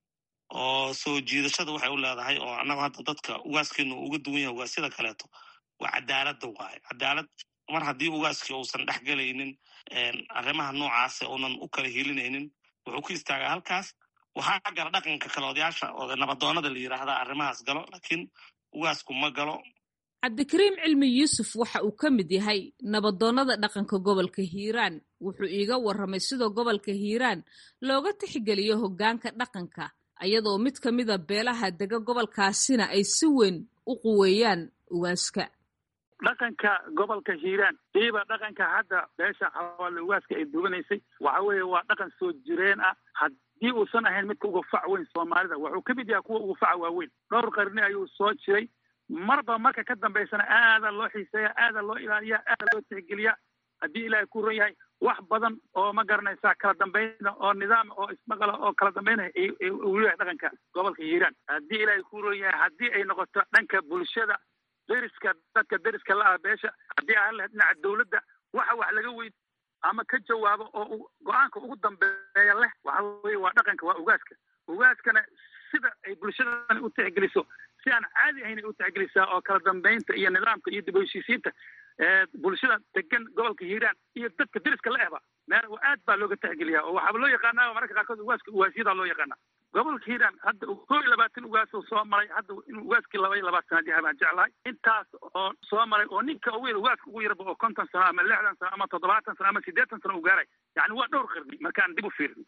oo soo jiidashada waxay u leedahay oo annaga hadda dadka ugaaskeena uga duwan yahay ugaasyada kaleeto waa cadaaladda waaye cadaalad mar haddii ugaaskii uusan dhex gelaynin arrimaha noocaase uunan u kala hiilinaynin wuxuu ku istaagaa halkaas waxaa gala dhaqanka kale odayaasha oo nabadoonada la yidhaahdaa arrimahaas galo laakiin ugaasku ma galo cabdikariim cilmi yuusuf waxa uu ka mid yahay nabadoonnada dhaqanka gobolka hiiraan wuxuu iiga warramay sidoo gobolka hiiraan looga tixgeliyo hoggaanka dhaqanka ayadoo mid ka mida beelaha dega gobolkaasina ay si weyn u quweeyaan ugaaska dhaqanka gobolka hiiraan iiba dhaqanka hadda beesha xawaale ugaaska ay duwanaysay waxa weeye waa dhaqan soo jireen ah haddii uusan ahayn midka uga fac weyn soomaalida wuxuu ka mid yahay kuwa uga faca waaweyn dhowr qarni ayuu soo jiray marba marka ka dambaysana aada loo xiiseeya aada loo ilaaliya aada loo tixgeliya haddii ilaahay ku ron yahay wax badan oo ma garanaysaa kala dambayna oo nidaam oo ismaqala oo kala dambaynaya uu leeyahay dhaqanka gobolka hiiraan haddii ilaahay ku ron yahay haddii ay noqoto dhanka bulshada deriska dadka deriska la ah beesha haddii aan lahayd dhinaca dowladda waxa wax laga weyd ama ka jawaabo oo go-aanka ugu dambeeya leh waxa weye waa dhaqanka waa ugaaska ugaaskana sida ay bulshadani u tixgeliso si aan caadi ahayn ay u tixgelisaa oo kala dambaynta iyo nidaamka iyo dib u heshiisiinta bulshada degan gobolka hiiraan iyo dadka deriska la ehba meel aad baa looga tixgeliyaa oo waxaaba loo yaqaanaa mararka qaarkood ugaaska ugaasyadaa loo yaqaanaa gobolka hiiraan hadda koo iyo labaatan ugaas oo soo maray hadda inuu ugaaskii laba iyo labaatan yahay baan jeclahay intaas oo soo maray oo ninka ugu yar ugaaska ugu yarba oo konton sano ama lixdan sano ama toddobaatan sano ama siddeetan sano u gaaray yacni waa dhowr qarni markaan dib u fiirin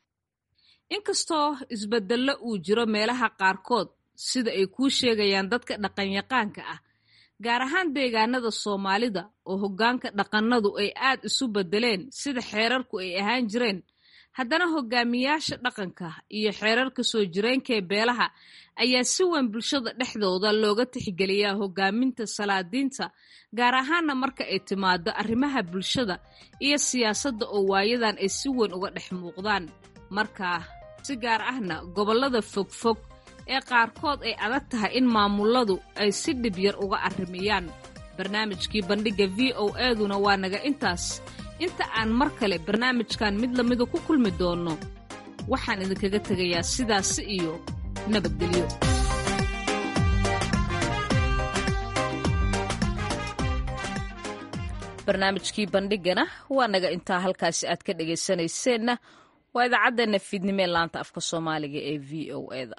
inkastoo isbedello uu jiro meelaha qaarkood sida ay kuu sheegayaan dadka dhaqanyaqaanka ah gaar ahaan deegaanada soomaalida oo hoggaanka dhaqannadu ay aad isu beddeleen sida xeerarku ay ahaan jireen haddana hogaamiyaasha dhaqanka iyo xeerarka soo jireenkaee beelaha ayaa si weyn bulshada dhexdooda looga tixgeliyaa hogaaminta salaadiinta gaar ahaana marka ay timaado arrimaha bulshada iyo siyaasadda oo waayadan ay si weyn uga dhex muuqdaan markaa si gaar ahna gobollada fogfog ee qaarkood ay adag tahay in maamuladu ay si dhib yar uga arrimiyaan barnaamijkii bandhigga v o eeduna waa naga intaas inta aan mar kale barnaamijkan mid lamida ku kulmi doonno waxaan idinkaga tegayaa sidaasi iyo nabadgelyo barnaamijkii bandhigana waa naga intaa halkaasi aad ka dhegaysanayseena waa idaacaddeena fiidnimo ee laanta afka soomaaliga ee v o eda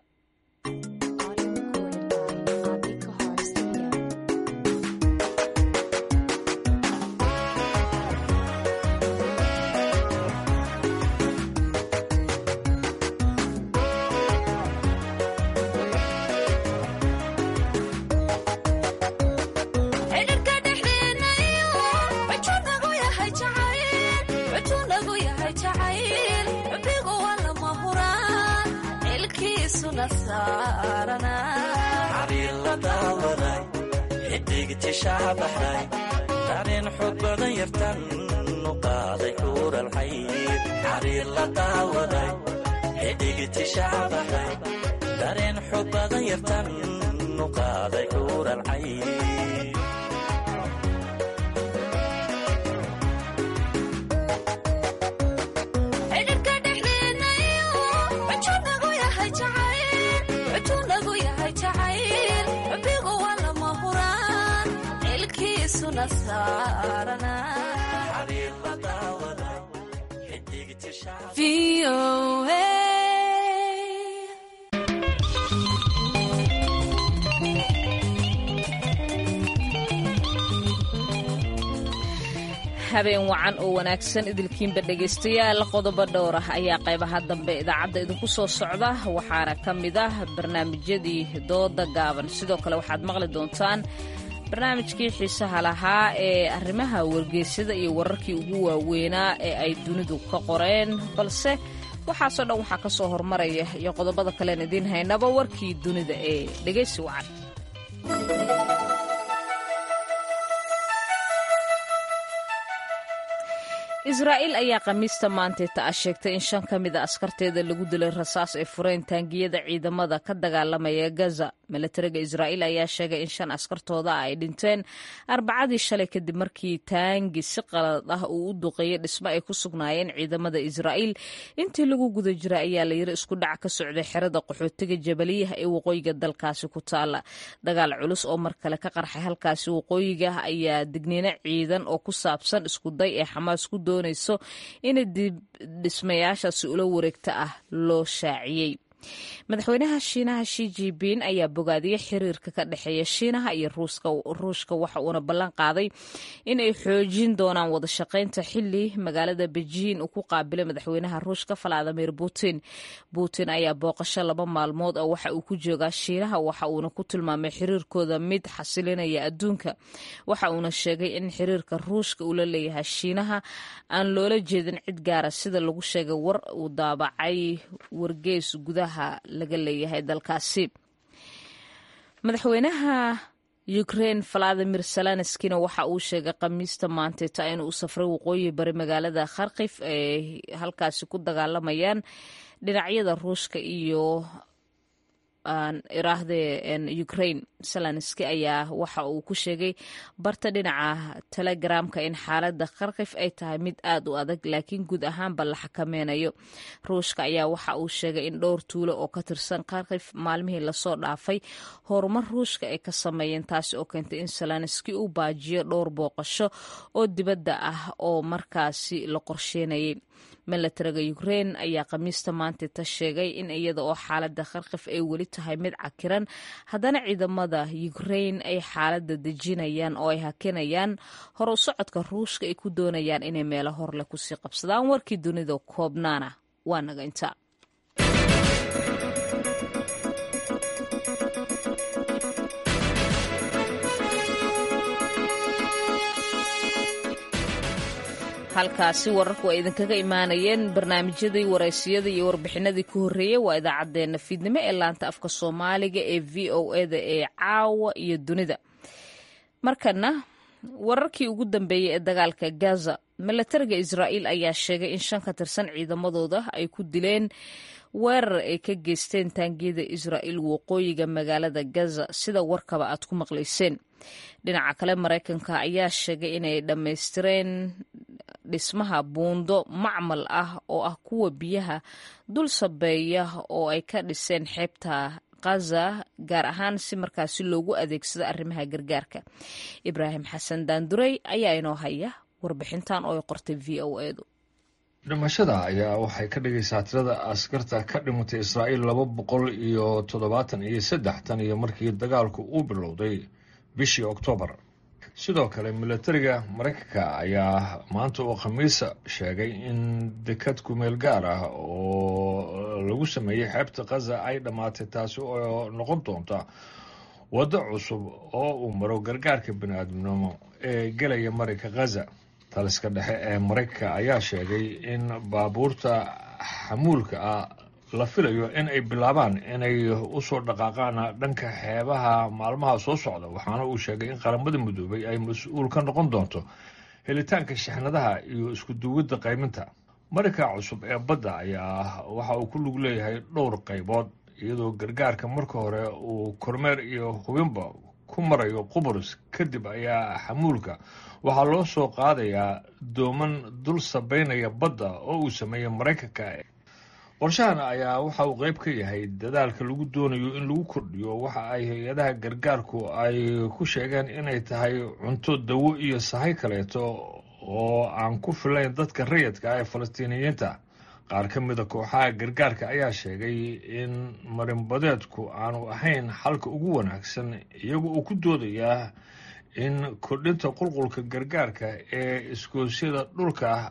dareen xoog badan yartan u qaaday xuuralxayd xariir la daawaday xidigitishaabaxay dareen xoog badan yartan u qaaday xuuralxayd cidhibka dhexdee habeen wacan oo wanaagsan idilkiinba dhegaystayaal qodobo dhowr ah ayaa qaybaha dambe idaacadda idinku soo socda waxaana ka mid ah barnaamijyadii dooda gaaban sidoo kale waxaad maqli doontaan barnaamijkii xiisaha lahaa ee arrimaha wargeysyada iyo wararkii ugu waaweynaa ee ay dunidu ka qoreen balse waxaasoo dhan waxaa ka soo hormaraya iyo qodobada kalean idiin haynaba warkii dunida ee dhegaysi wacan israa'iil ayaa khamiista maanteeta ah sheegtay in shan ka mid a askarteeda lagu dilay rasaas ay fureen taangiyada ciidamada ka dagaalamaya gaza milatariga israa'iil ayaa sheegay in shan askartooda ah ay dhinteen arbacadii shalay kadib markii taangi si qalad ah uu u duqeeyey dhismo ay ku sugnaayeen ciidamada israa'iil intii lagu guda jira ayaa la yiri isku dhac ka socday xerada qaxootiga jabaliyaha ee waqooyiga dalkaasi ku taala dagaal culus oo mar kale ka qarxay halkaasi waqooyiga ayaa digniino ciidan oo ku saabsan iskuday ee xamaas ku doonayso in dib dhismayaashaasi ula wareegta ah loo shaaciyey madaxweynaha shiinaha shi jibin ayaa bogaadiyey xiriirka ka dhexeeya shiinaha iyo ruushka waxa uuna ballan qaaday in ay xoojin doonaan wada shaqaynta xili magaalada bejiin uu ku qaabilay madaxweynaha ruushka valadimir putin putin ayaa booqasho laba maalmood oo waxa uu ku joogaa shiinaha waxa uuna ku tilmaamay xiriirkooda mid xasilinaya adduunka waxa uuna sheegay in xiriirka ruushka uu la leeyahay shiinaha aan loola jeedin cid gaara sida lagu sheegay war uu daabacay wargeys gudaha laga leeyahay dalkaasi madaxweynaha ukrein valadimir salanskina waxa uu sheegay khamiista maanteeta inuu u safray waqooyi bari magaalada kharkif ay halkaasi ku dagaalamayaan dhinacyada ruushka iyo iraahde ukrain salanski ayaa waxa uu ku sheegay barta dhinaca telegramka in xaalada kharkif ay tahay mid aad u adag laakiin guud ahaanba la xakameynayo ruushka ayaa waxa uu sheegay in dhowr tuulo oo ka tirsan kharkif maalmihii lasoo dhaafay horumar ruushka ay ka sameeyeen taasi oo keentay in salanski uu baajiyo dhowr booqasho oo dibadda ah oo markaasi la qorsheynayay milatariga ukrein ayaa khamiista maanteta sheegay in iyada oo xaalada kharkif ay weli tahay mid cakiran haddana ciidamada ukrein ay xaalada dejinayaan oo ay hakinayaan hor u socodka ruushka ay ku doonayaan inay meelo horleh kusii qabsadaan warkii dunida koobnaana waa naga inta halkaasi wararku ay idinkaga imaanayeen barnaamijyadii waraysiyada iyo warbixinadii ku horreeyey waa idaacaddeenna fiidnimo ee laanta afka soomaaliga ee v o eda ee caawa iyo dunida markana wararkii ugu dambeeyey ee dagaalka gaza milatariga israa'iil ayaa sheegay in shan ka tirsan ciidamadooda ay ku dileen weerar ay ka geysteen taangiyada israa'iil waqooyiga magaalada gaza sida warkaba aad ku maqlayseen dhinaca kale maraykanka ayaa sheegay inay dhammaystireen dhismaha buundo macmal ah oo ah kuwa biyaha dul sabeeya oo ay ka dhiseen xeebta kaza gaar ahaan si markaasi loogu adeegsado arrimaha gargaarka ibraahim xasan daandurey ayaa inoo haya warbixintan oo ay qortay v o edu dhimashada ayaa waxay ka dhigaysaa tirada askarta ka dhimatay israa'iil laba boqol iyo toddobaatan iyo saddex tan iyo markii dagaalku uu bilowday bishii oktoobar sidoo kale milatariga maraykanka ayaa maanta oo khamiisa sheegay in dekad kumeel gaar ah oo lagu sameeyey xeebta khaza ay dhammaatay taasi oo noqon doonta waddo cusub oo uu maro gargaarka bani-aadamnimo ee gelaya marinka khaza taliska dhexe ee maraykanka ayaa sheegay in baabuurta xamuulka ah la filayo in ay bilaabaan inay usoo dhaqaaqaan dhanka xeebaha maalmaha soo socda waxaana uu sheegay in qaramada midoobay ay mas-uul ka noqon doonto helitaanka shixnadaha iyo isku duwidda qayminta marinka cusub ee badda ayaa waxa uu ku lug leeyahay dhowr qaybood iyadoo gargaarka marka hore uu kormeer iyo hubinba ku marayo qubrus kadib ayaa xamuulka waxaa loo soo qaadayaa dooman dul sabeynaya badda oo uu sameeyey maraykanka qorshahan ayaa waxa uu qeyb ka yahay dadaalka lagu doonayo in lagu kordhiyo waxa ay hay-adaha gargaarku ay ku sheegeen inay tahay cunto dawo iyo sahay kaleeto oo aan ku filayn dadka rayidka ah ee falastiiniyiinta qaar ka mida kooxaha gargaarka ayaa sheegay in marinbadeedku aanu ahayn xalka ugu wanaagsan iyagu uu ku doodayaa in kordhinta qulqulka gargaarka ee iskoosyada dhulka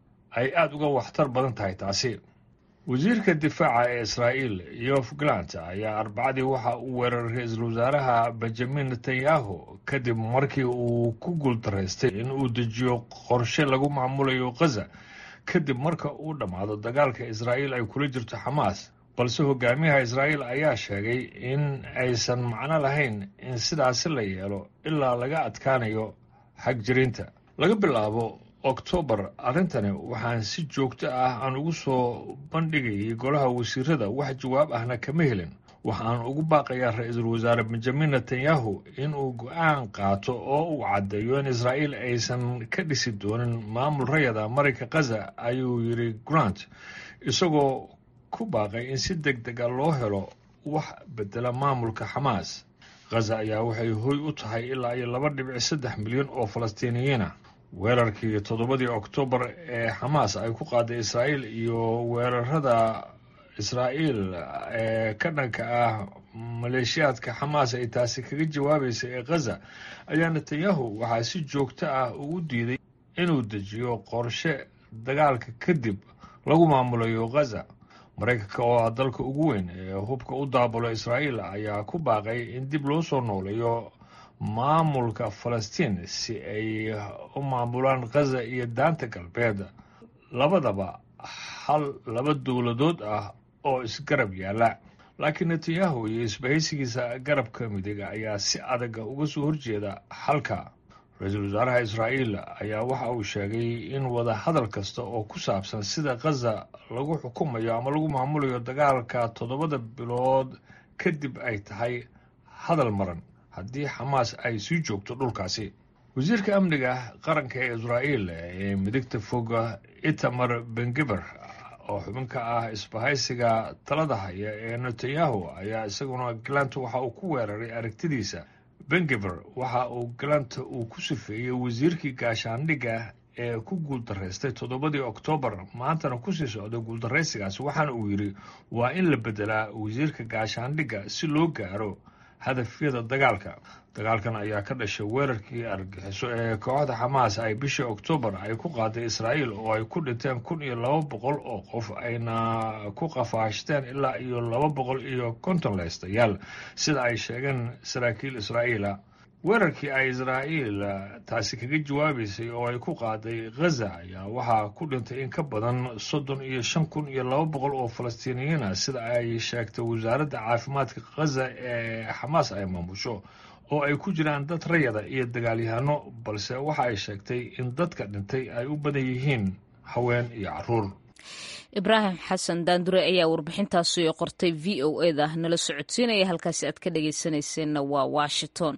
ay aada uga waxtar badan tahay taasi wasiirka difaaca ee israa'iil yof galant ayaa arbacadii waxa uu weeraray ra-iisul wasaaraha benjamin netanyahu kadib markii uu ku guuldaraystay in uu dejiyo qorshe lagu maamulayo khaza kadib marka uu dhammaado dagaalka israa'iil ay kula jirto xamaas balse hogaamiyaha israa'iil ayaa sheegay in aysan macno lahayn in sidaasi la yeelo ilaa laga adkaanayo xagjirinta laga bilaabo oktoobar arrintani waxaan si joogto ah aan ugu soo bandhigayay golaha wasiirada wax jawaab ahna kama helin waxaan ugu baaqayaa ra-iisul wasaare benjamin netanyahu inuu go-aan qaato oo uu caddeeyo in israa'iil aysan ka dhisi doonin maamul rayada marayka khaza ayuu yidhi grant isagoo ku baaqay in si deg dega loo helo wax bedela maamulka xamaas khaza ayaa waxay hoy u tahay ilaa iyo laba dhibic saddex milyan oo falastiiniyiina weerarkii toddobadii oktoobar ee xamaas ay ku qaaday israa'iil iyo weerarada israa'iil ee ka dhanka ah maleeshiyaadka xamaas ay taasi kaga jawaabaysa ee khaza ayaa netanyahu waxaa si joogto ah ugu diiday inuu dejiyo qorshe dagaalka kadib lagu maamulayo khaza maraykanka oo ah dalka ugu weyn ee hubka u daabulo israa'iil ayaa ku baaqay in dib loo soo nooleeyo maamulka falastiin si ay u maamulaan khaza iyo daanta galbeed labadaba hal laba dowladood ah oo isgarab yaalla laakiin netanyahu iyo isbahaysigiisa garabka midiga ayaa si adaga uga soo horjeeda xalka ra-iisul wasaaraha israa'iil ayaa waxa uu sheegay in wada hadal kasta oo ku saabsan sida khaza lagu xukumayo ama lagu maamulayo dagaalka toddobada bilood kadib ay tahay hadal maran haddii xamaas ay sii joogto dhulkaasi wasiirka amniga qaranka ee israa'iil ee midigta foga itamar bengeber oo xubin ka ah isbahaysiga talada haya ee netanyahu ayaa isaguna galanta waxa uu ku weeraray aragtidiisa bengeber waxa uu galanta uu ku sifeeyey wasiirkii gaashaandhigga ee ku guuldaraystay toddobadii oktoobar maantana kusii socda guuldaraysigaasi waxaana uu yidhi waa in la bedelaa wasiirka gaashaandhigga si loo gaaro hadafyada dagaalka dagaalkan ayaa ka dhashay weerarkii argagixiso ee kooxda xamaas ay bishii oktoobar ay ku qaaday israa'iil oo ay ku dhinteen kun iyo laba boqol oo qof ayna ku qafaashteen ilaa iyo laba boqol iyo konton leystayaal sida ay sheegeen saraakiil israa'iila weerarkii ay israa'iil taasi kaga jawaabaysay oo ay ku qaaday khaza ayaa waxaa ku dhintay in ka badan soddon iyo shan kun iyo laba boqol oo falastiiniyiin ah sida ay sheegtay wasaaradda caafimaadka khaza ee xamaas ay maamusho oo ay ku jiraan dad rayada iyo dagaalyahano balse waxa ay sheegtay in dadka dhintay ay u badan yihiin haween iyo caruur ibraahim xasan daandure ayaa warbixintaasi qortay v o e da nala socodsiinaya halkaasi aad ka dhageysanayseena waa washington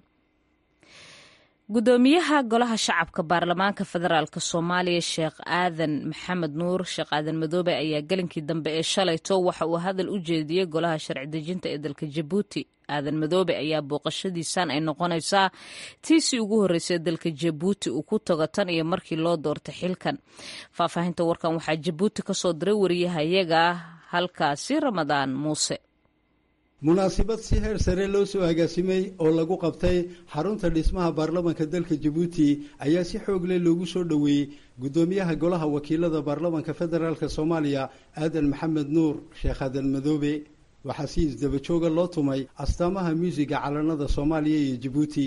gudoomiyaha golaha shacabka baarlamaanka federaalk soomaaliya sheekh aadan maxamed nuur sheekh aadan madoobe ayaa gelinkii dambe ee shalayto waxa uu hadal u jeediyey golaha sharci dejinta ee dalka jabuuti aadan madoobe ayaa booqashadiisan ay noqonaysaa tiisii ugu horreysay dalka jabuuti uu ku tago tan iyo markii loo doortay xilkan faahfaahinta warkan waxaa jabuuti ka soo diray wariyahayaga halkaasi ramadaan muuse munaasabad si heer sare loo soo agaasimay oo lagu qabtay xarunta dhismaha baarlamanka dalka jabuuti ayaa si xoog leh loogu soo dhoweeyey guddoomiyaha golaha wakiilada baarlamanka federaalk soomaaliya aadan maxamed nuur sheekh aadan madoobe waxaa si isdaba jooga loo tumay astaamaha muusiga calanada soomaaliya iyo jabuuti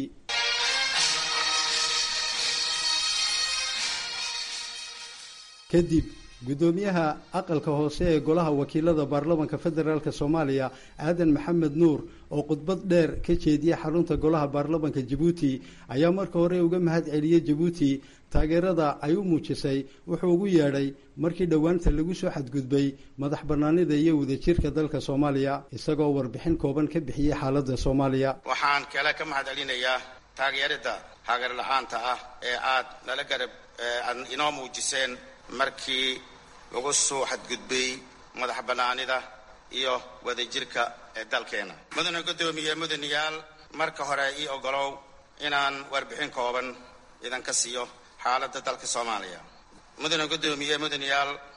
kadib guddoomiyaha aqalka hoose ee golaha wakiilada baarlamanka federaalk soomaaliya aadan maxamed nuur oo khudbad dheer ka jeediyay xarunta golaha baarlamanka jabuuti ayaa marka hore uga mahad celiyey jabuuti taageerada ay u muujisay wuxuu ugu yeedhay markii dhowaanta lagu soo xadgudbay madax bannaanida iyo wadajirka dalka soomaaliya isagoo warbixin kooban ka bixiyey xaaladda soomaaliya waxaan kale ka mahad celinayaa taageerada hagar la-aanta ah ee aad nala garab aad inoo muujiseen markii lagu soo xadgudbay madax bannaanida iyo wadajirka ee dalkeena mudane guddoomiye mudanayaal marka hore ii ogolow inaan warbixin kooban idanka siiyo xaaladda dalka soomaaliya mudane guddoomiye mudanayaal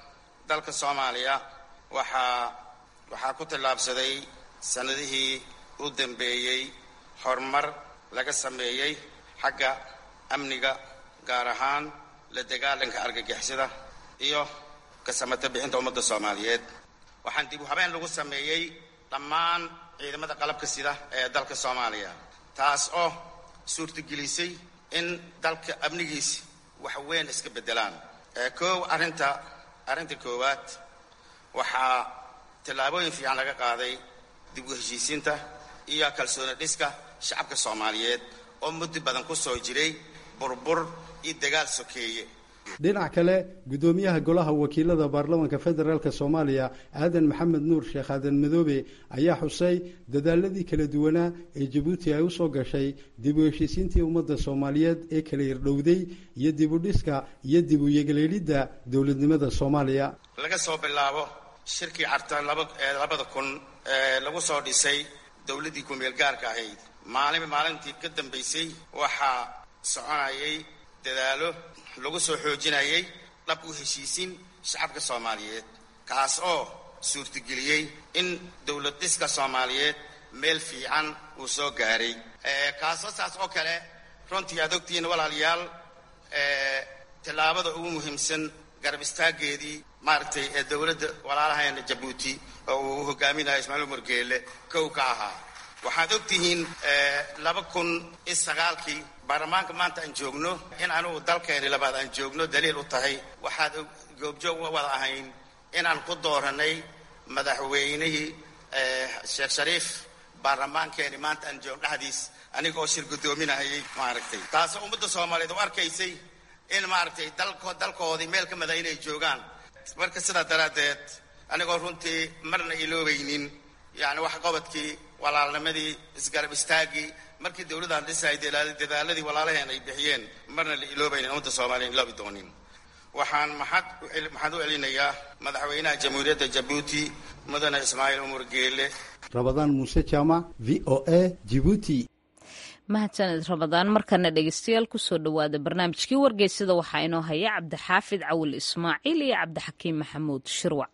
dalka soomaaliya waxaa waxaa ku tallaabsaday sannadihii u dambeeyey horumar laga sameeyey xagga amniga gaar ahaan la dagaalanka argagixisada iyo kasamata bixinta ummadda soomaaliyeed waxaan dib u habeen lagu sameeyey dhammaan ciidamada qalabka sida ee dalka soomaaliya taas oo suurtagelisay in dalka amnigiisi wax weyn iska beddelaan koow arrinta arrinta koowaad waxaa tallaabooyin fiican laga qaaday dib u heshiisiinta iyo kalsooni dhiska shacabka soomaaliyeed oo muddo badan ku soo jiray burbur iyo dagaal sokeeye dhinac kale guddoomiyaha golaha wakiilada baarlamaanka federaalk soomaaliya aadan maxamed nuur sheekh aadan madoobe ayaa xusay dadaaladii kala duwanaa ee jabuuti ay usoo gashay dib u heshiisiintii ummadda soomaaliyeed ee kala yardhowday iyo dib u dhiska iyo dib u yegleelidda dowladnimada soomaaliya laga soo bilaabo shirkii carta labada kun ee lagu soo dhisay dowladdii ku-meel gaarka ahayd maalin maalintii ka dambaysay waxaa soconayay dadaalo lagu soo xoojinayay dhab u heshiisiin shacabka soomaaliyeed kaas oo suurtageliyey in dowlad dhiska soomaaliyeed meel fiican uu soo gaaray kaasoo saas oo kale runtii aad ogtihiin walaalayaal tallaabada ugu muhiimsan garab istaaggeedii maaragtay ee dowladda walaalaheena jabuuti oo uu hogaaminayo ismaaciil umar geele kow ka ahaa waxaad ogtihiin laba kun iyo sagaalkii baarlamaanka maanta aan joogno in anugu dalkeeni labaad aan joogno daliil u tahay waxaad goobjoog wada ahayn inaan ku dooranay madaxweynihii sheekh shariif baarlamaankeeni maanta aan joogno dhexdiis aniga oo shir guddoominahayay maaragtay taasoo ummadda soomaaliyeed u arkaysay in maaragtay dalko dalkoodii meel ka mida inay joogaan marka sidaa daraaddeed anigoo runtii marna iloobaynin yacni wax qabadkii walaalnimadii isgarab istaaggii markii dowladaan dhisay dadaaladii walaalaheen ay bixiyeen marna la iloobaynin ummadda soomaaliya iloobi doonin waxaan maxad maxaad u celinayaa madaxweynaha jamhuuriyadda jabuuti mudane ismaaciil umar geele rabadaan muuse jaamac v o a jibuuti mahadsaned ramadaan markana dhegeystayaal kusoo dhowaada barnaamijkii wargeysada waxaa inoo haya cabdixaafid cawil ismaaciil iyo cabdixakiim maxamuud shirwac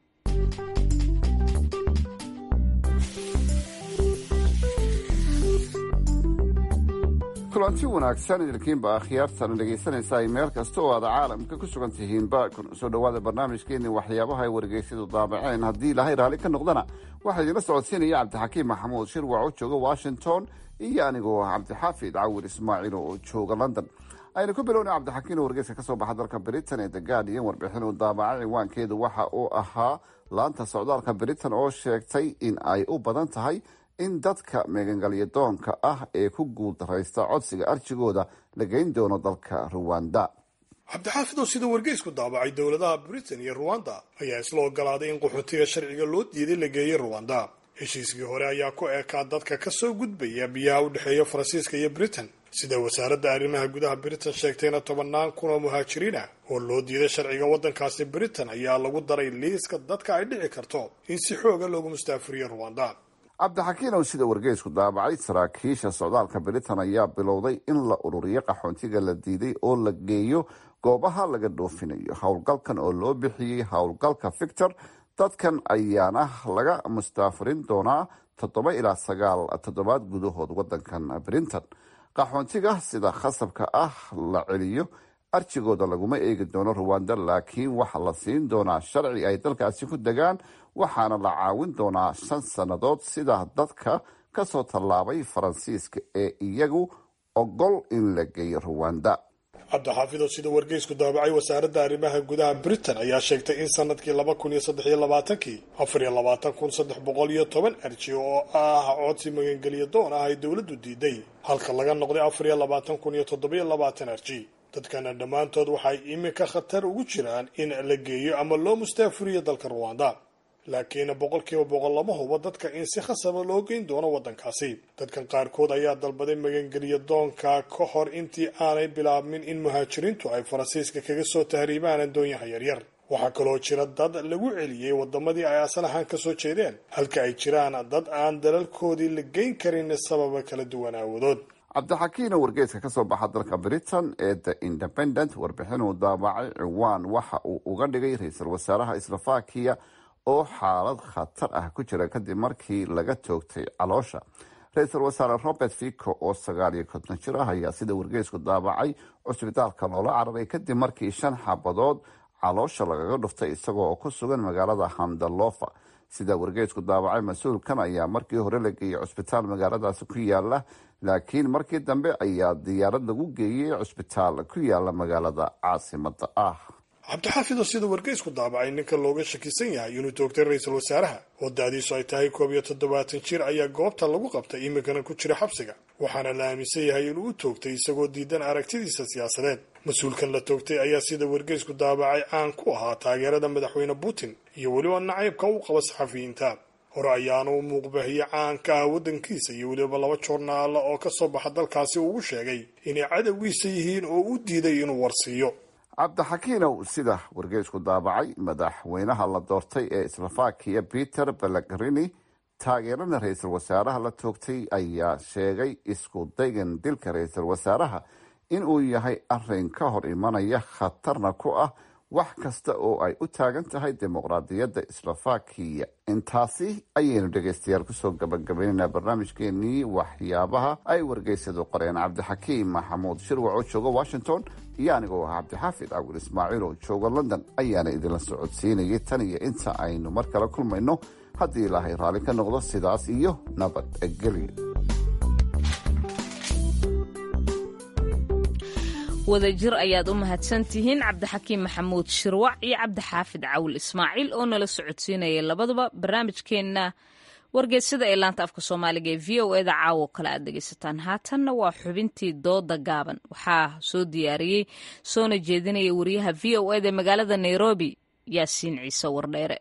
kulanti wanaagsan idinkiinba akhyaartan dhegaysanaysaa meel kasta oo aad caalamka ku sugan tihiinba soo dhowaada barnaamijkeenni waxyaabaha ay wargeysyadu daabaceen haddii ilaahay raalli ka noqdana waxaa idinla socodsiinaya cabdixakiim maxamuud shirwac oo jooga washington iyo anigoo ah cabdixaafid cawil ismaaciil oo jooga london aynu ku bilowna cabdixakiin oo wargeyska kasoo baxa dalka britain ee the guardian warbixin uu daabacay ciwaankeedu waxa uu ahaa laanta socdaalka britain oo sheegtay in ay u badan tahay in dadka meegangalyo doonka ah ee ku guuldaraysta codsiga arjigooda la geyn doono dalka ruwanda cabdixaafid oo sida wargeysku daabacay dowladaha britain iyo ruwanda ayaa isla ogolaaday in qaxootiga sharciga loo diiday la geeyey ruwanda heshiiskii hore ayaa ku eekaa dadka ka soo gudbaya biyaha u dhexeeya faransiiska iyo britain sida wasaaradda arrimaha gudaha britain sheegtayna tobannaan kun oo muhaajiriin ah oo loo diiday sharciga waddankaasi britain ayaa lagu daray liiska dadka ay dhici karto in si xooga loogu mustaafuriyo ruwanda cabdixakiin oo sida wargeysku daabacay saraakiisha socdaalka britain ayaa bilowday in la ururiyo qaxoontiga la diiday oo la geeyo goobaha laga dhoofinayo howlgalkan oo loo bixiyey howlgalka victor dadkan ayaana laga mustaafurin doonaa toddoba ilaa sagaal toddobaad gudahood wadankan britain qaxoontiga sida khasabka ah la celiyo arjigooda laguma eegi doono ruwanda laakiin waxa la siin doonaa sharci ay dalkaasi ku degaan waxaana la caawin doonaa shan sannadood sida dadka kasoo tallaabay faransiiska ee iyagu ogol in la geeyo ruwanda cabdixaafid oo sida wargeysku daabacay wasaaradda arrimaha gudaha britain ayaa sheegtay in sanadkii laba kun iyo saddex iyo labaatankii afar iyo labaatan kun saddex boqol iyo toban arji oo ah codsi magangeliya doon ah ay dowladdu diiday halka laga noqday afar iyo labaatan kun iyo toddobiyo labaatan arji dadkana dhammaantood waxay iminka khatar ugu jiraan in la geeyo ama loo mustaafuriyo dalka ruwanda laakiin boqolkiiba boqol lama hubo dadka in si khasaba loo geyn doono waddankaasi dadkan qaarkood ayaa dalbaday magangeliya doonka ka hor intii aanay bilaabmin in muhaajiriintu ay faransiiska kaga soo tahriibaan addoonyaha yaryar waxaa kaloo jira dad lagu celiyey wadamadii ay asal ahaan kasoo jeedeen halka ay jiraan dad aan dalalkoodii la geyn karin sababa kala duwan aawadood cabdixakiin oo wargeyska kasoo baxa dalka britain ee the independent warbixin uu daabacay ciwaan waxa uu uga dhigay ra-iisul wasaaraha slovakiya oo xaalad khatar ah ku jira kadib markii laga toogtay caloosha ra-iisul wasaare robert fico oo sagaal iyo konton jir ah ayaa sida wargeysku daabacay cusbitaalka loola cararay kadib markii shan xabadood caloosha lagaga dhuftay isagoo ku sugan magaalada handalofa sida wargeysku daabacay mas-uulkan ayaa markii hore la geeyey cusbitaal magaaladaasi ku yaala laakiin markii dambe ayaa diyaarad lagu geeyey cusbitaal ku yaala magaalada caasimada ah cabdixaafidoo sida wargeysku daabacay ninka looga shakisan yahay inuu toogtay ra-iisul wasaaraha oo da-diisu ay tahay koob iyo toddobaatan jir ayaa goobta lagu qabtay iminkana ku jira xabsiga waxaana la aaminsan yahay inuu u toogtay isagoo diidan aragtidiisa siyaasadeed mas-uulkan la toogtay ayaa sida wargeysku daabacay caan ku ahaa taageerada madaxweyne putin iyo weliba nacaybka u qaba saxafiyiinta hore ayaana u muuqbahiye caanka ah waddankiisa iyo weliba laba joornaala oo ka soo baxa dalkaasi ugu sheegay inay cadowgiisa yihiin oo u diiday inuu warsiiyo cabdixakiinow sida wargeysku daabacay madaxweynaha la doortay ee slovakiya peter belegrini taageerana ra-iisul wasaaraha la toogtay ayaa sheegay isku daygan dilka ra-iisul wasaaraha inuu yahay arin ka hor imanaya khatarna ku ah wax kasta oo ay u taagan tahay dimuqraadiyadda slovakiya intaasi ayaynu dhegaystayaal kusoo gabagabaynaynaa barnaamijkeenii waxyaabaha ay wargeysadu qoreen cabdixakiim maxamuud shirwac oo jooga washington iyo anigoo ah cabdixaafid cawil ismaaciil oo jooga london ayaana idinla socodsiinayay tan iyo inta aynu mar kale kulmayno haddii ilaahay raalli ka noqdo sidaas iyo nabadgelyo wadajir ayaad u mahadsan tihiin cabdixakiim maxamuud shirwac iyo cabdixaafid cawil ismaaciil oo nala socodsiinaya labaduba barnaamijkeenna wargeysada ee laanta afka soomaaliga ee v o eda caawo kale aad dhegaysataan haatanna waa xubintii dooda gaaban waxaa soo diyaariyey soona jeedinaya wariyaha v o eda magaalada nairobi yaasiin ciise wardheere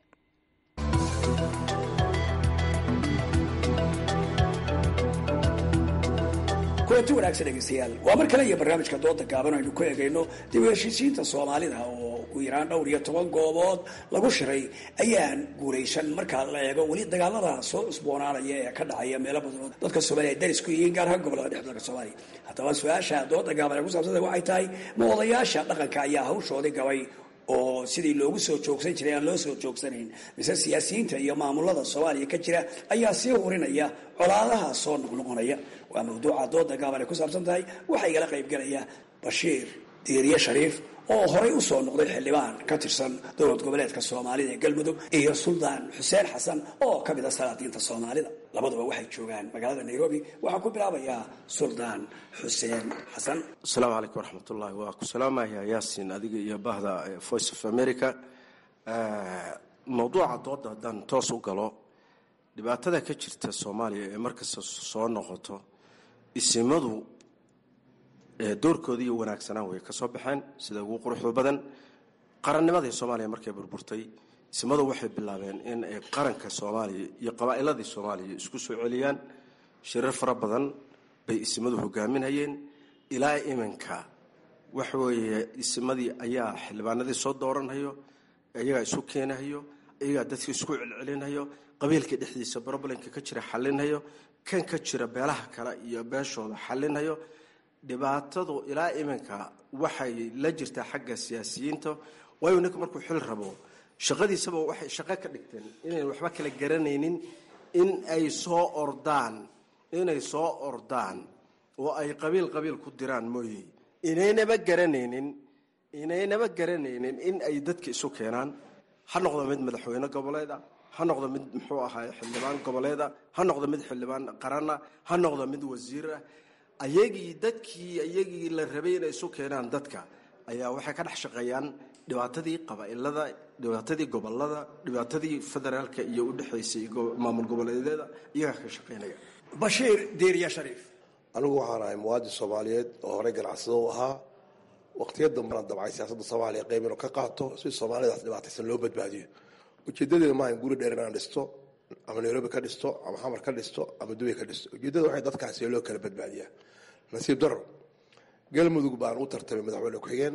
kulanti wanaagsan dhegeystayaal waa mar kale iyo barnaamijka dooda gaaban aynu ku eegayno dib u heshiisiinta soomaalida oo ugu yaraan dhowr iyo toban goobood lagu shiray ayaan guulaysan marka la eego weli dagaalada soo cusboonaanaya ee ka dhacaya meelo badan dadka soomaaliya ay daris ku yihiin gaar ahaan gobolada dhex dalka soomaaliya haddaba su-aasha dooda gaaban ee ku saabsanta waxay tahay ma odayaasha dhaqanka ayaa hawshoodii gabay oo sidii loogu soo joogsan jiray aan loo soo joogsanayn mise siyaasiyiinta iyo maamulada soomaaliya ka jira ayaa sii hurinaya colaadaha soo noqnoqonaya waa mawduuca dooda gaaban ay ku saabsan tahay waxaa igala qaybgelaya bashiir diiriye shariif oo horay u soo noqday xildhibaan ka tirsan dowlad goboleedka soomaalida ee galmudug iyo suldaan xuseen xasan oo ka mid a salaadiinta soomaalida labaduba waxay joogaan magaalada nairobi waxaan ku bilaabayaa suldaan xuseen xasan asalaamu calaykum waraxmatullahi waa ku salaamaya yaasin adiga iyo bahda voice of america mawduuca dooda haddaan toos u galo dhibaatada ka jirta soomaaliya ee markasta soo noqoto isimadu doorkoodii wanaagsanaan way ka soo baxeen sida ugu quruxda badan qarannimadii soomaaliya markay burburtay isimadu waxay bilaabeen in ay qaranka soomaaliya iyo qabaa'iladii soomaaliya isku soo celiyaan shirar fara badan bay isimadu hogaaminayeen ilaa iminka waxaweeye isimadii ayaa xildhibaanadii soo dooranhayo iyagaa isu keenahayo iyagaa dadka isku celcelinhayo qabiilka dhexdiisa broblemka ka jira xalinhayo kan ka jira beelaha kale iyo beeshooda xalinhayo dhibaatadu ilaa iminka waxay la jirtaa xagga siyaasiyiinta waayo ninku markuu xil rabo shaqadiisaba waxay shaqo ka dhigteen inayn waxba kala garanaynin in ay soo ordaan inay soo ordaan oo ay qabiil qabiil ku diraan mooye inaynaba garanaynin inaynaba garanaynin in ay dadka isu keenaan ha noqdo mid madaxweyne goboleeda ha noqdo mid muxuu ahaay xildhibaan goboleeda ha noqdo mid xildhibaan qarana ha noqdo mid wasiirah ayagii dadkii ayagii la rabay inay isu keenaan dadka ayaa waxay ka dhex shaqeeyaan dhibaatadii qabaa'ilada dhibaatadii gobolada dhibaatadii federaalka iyo udhexaysay maamul goboleedyada iyagaa ka shaqeynaya bashiir diiriya shariif anigu waxaan ahay muwaadin soomaaliyeed oo horey ganacsado u ahaa waqtiya dambana dabcay siyaasadda soomaaliya qayb inuu ka qaato si soomaalidaas dhibaataysan loo badbaadiyo ujeedadeeda maaha in guri dheer inaan dhisto ama nairobi ka dhisto ama xamar ka dhisto ama dubay ka dhisto ujeedada waxay dadkaasi loo kala badbaadiyaa nasiib daro galmudug baan u tartamay madaxweyne ku-xigeen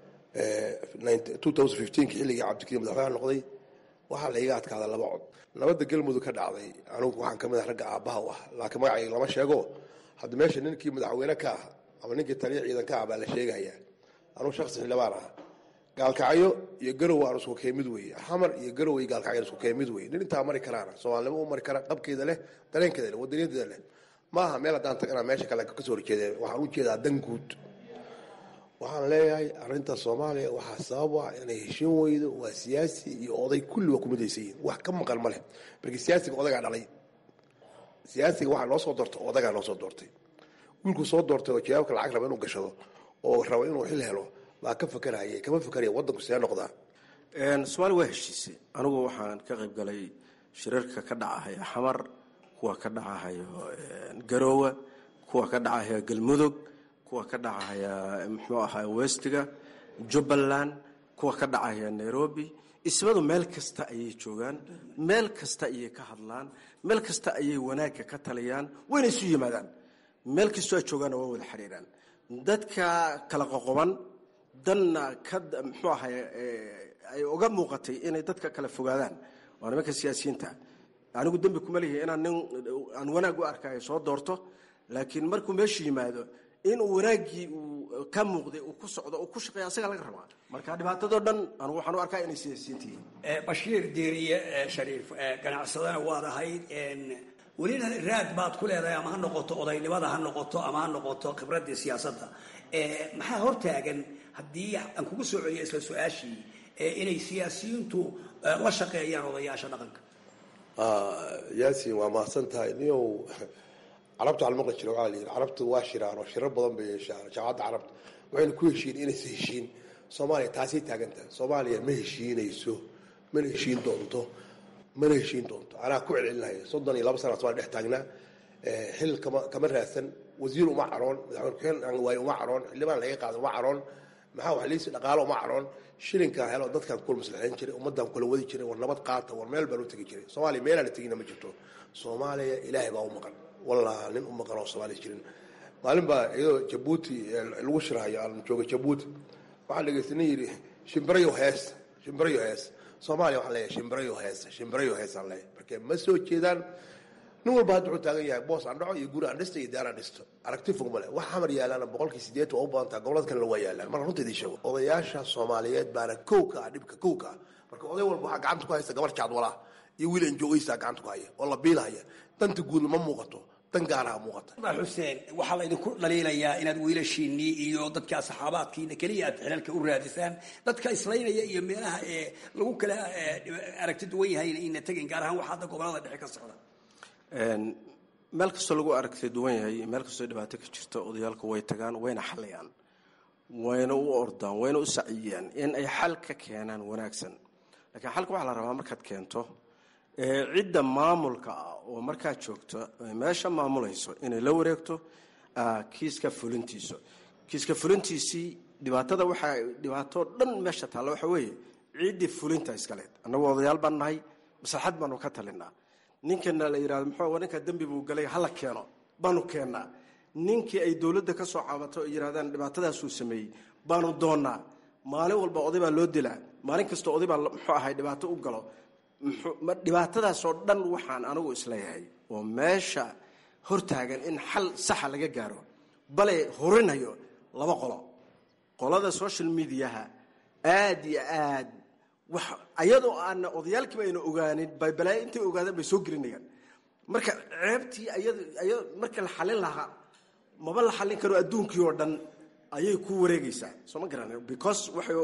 xilligii cabdikariim madaxweyne noqday waxaa la iga adkaada laba cod nabadda galmudug ka dhacday anigu waxaan kamid ah ragga aabbaha u ah laakiin magacayga lama sheego hadda meesha ninkii madaxweyne ka ah ama ninkii taliya ciidan ka ah baa la sheegayaa anugu shaksi xildhibaan ah gaalkacyo iyo garow aan isku keemid weeye xamar iyo garow iyo gaalkacyo isku keemid weeye nin intaa mari karaana soomaalinimo u mari kara qabkeeda leh dareenkeeda leh wadaniyadeeda leh maaha meel haddaan tagana meesha kale kasoo horjeedeen waxaan u jeedaa dan guud waxaan leeyahay arrinta soomaaliya waxaa sabab ah inay heshin weydo waa siyaasi iyo oday kulli waa kumidaysan yihin wax ka maqan ma leh markii siyaasiga odagaa dhalay siyaasiga waxaa noo soo doortay odagaa noo soo doortay wiilku soo doortay oo jawaabka lacag raba inuu gashado oo raba inuu xil helo baa ka fakaraya kama fakaraya wadanku see noqdaa soomaaliya waa heshiisay anigu waxaan ka qayb galay shirarka ka dhacahaya xamar kuwa ka dhacahayo garoowe kuwa ka dhacahaya galmudug kuwa ka dhacahaya muxuu ahaa westiga jubbaland kuwa ka dhacahaya nairobi ismadu meel kasta ayay joogaan meel kasta ayay ka hadlaan meel kasta ayay wanaagga ka taliyaan wayna isu yimaadaan meel kastoo ay joogaanna waa wada xidhiiraan dadka kala qoqoban danna ka muxuu ahay ay uga muuqatay inay dadka kala fogaadaan waa nimanka siyaasiyiinta anigu dembi kuma lihi inaan nin aan wanaag u arkayo soo doorto laakiin markuu meeshu yimaado inuu wanaaggii uu ka muuqday uu ku socdo uu ku shaqeeya asagaa laga rabaa marka dhibaatadoo dhan anigu waxaan u arkaa inay siyaasiyiinta yihiin bashiir diiriye shariif ganacsadana waad ahayd welina raad baad ku leedahay ama ha noqoto odaynimada ha noqoto ama ha noqoto khibraddii siyaasadda maxaa hortaagan haddii aan kugu soo celiyo isla su-aashii inay siyaasiyiintu la shaqeeyaan odayaasha dhaqanka yaasin waa mahadsan tahay niyow carabta waxaa la maqli jira waxaa la yidhi carabtu waa shiraan oo shirar badan bay yeeshaan jaamacadda carabta waxayna ku heshiin inaysa heshiin soomaaliya taasay taagan tahay soomaaliya ma heshiinayso mana heshiin doonto mana heshiin doonto anaa ku celcelinaya soddon iyo laba sana somalia dhex taagnaa xil kama kama raadsan wasiir uma caroon madaxweyne ku-xigeen waaye uma caroon xildhibaan laga qaada uma caroon maxaa wax liisi dhaqaalo uma caroon shilinkaa helo dadkaan kula maslaxayn jiray ummaddaan kula wadi jiray war nabad qaata war meel baan u tegi jiray soomaaliya meelaan la tegina ma jirto soomaaliya ilaahay baa u maqan wallah nin u maqan oo soomaaliya jirin maalin baa iyadoo jabuuti lagu shirhayo aan jooga jabuuti waxaa dhegeysta nin yidhi shimbirayo hees shimbirayo hees soomaaliya waxaan leeyahay shimbirayo hees shimbirayo hees aan leeyahay marka ma soo jeedaan nin walba hadda wuxuu taagan yahay boos aan dhaco iyo guri aan dhisto iyo daar aan dhisto aragti fog male wax xamar yaalaana boqolkii sideed waa u badan taha gobolada kalena waa yaalaan marka runta idiin sheego odayaasha soomaaliyeed baana kow ka ah dhibka kow ka ah marka oday walba waxaa gacanta ku haysta gabar jaadwalaa iyo wiil enjoogaysaa gacanta ku haya oo la biilhaya danta guudna ma muuqato dan gaaraha muuqata xuseen waxaa laydinku dhaliilayaa inaad wiilashiinnii iyo dadka saxaabaadkiina keliya aad xilalka u raadisaan dadka islaynaya iyo meelaha ee lagu kala aragti duwan yahayna ina tegin gaar ahaan waxa hadda gobolada dhexe ka socda meel kastoo lagu aragtay duwan yahay meel kastoo dhibaato ka jirta odayaalku way tagaan wayna xaliyaan wayna u ordaan wayna u saciyaan in ay xal ka keenaan wanaagsan laakiin xalka waxaa la rabaa markaad keento cidda maamulka ah oo markaad joogto meesha maamulayso inay la wareegto kiiska fulintiisa kiiska fulintiisii dhibaatada waxaa dhibaato dhan meesha taalla waxa weeye ciddii fulinta iskaleed annagu odayaal baan nahay maslaxad baanu ka talinaa ninkana la yidhahdo muxuu ninka dembi buu galay hala keeno baanu keennaa ninkii ay dowladda ka soo caabato ay yidhahdaan dhibaatadaasuu sameeyey baanu doonnaa maalin walba oday baa loo dilaa maalin kastoo oday baa muxuu ahay dhibaato u galo dhibaatadaasoo dhan waxaan anigu isleeyahay oo meesha hortaagan in xal saxa laga gaaro bale horinayo laba qolo qolada social mediaha aad iyo aad wax ayadoo aana odayaalkiiba ayna ogaanin bay balaayo intay ogaadaan bay soo gelinayaan marka ceebtii ayad aya marka la xalin lahaa maba la xallin karo adduunkii oo dhan ayay ku wareegaysaa soo ma garan because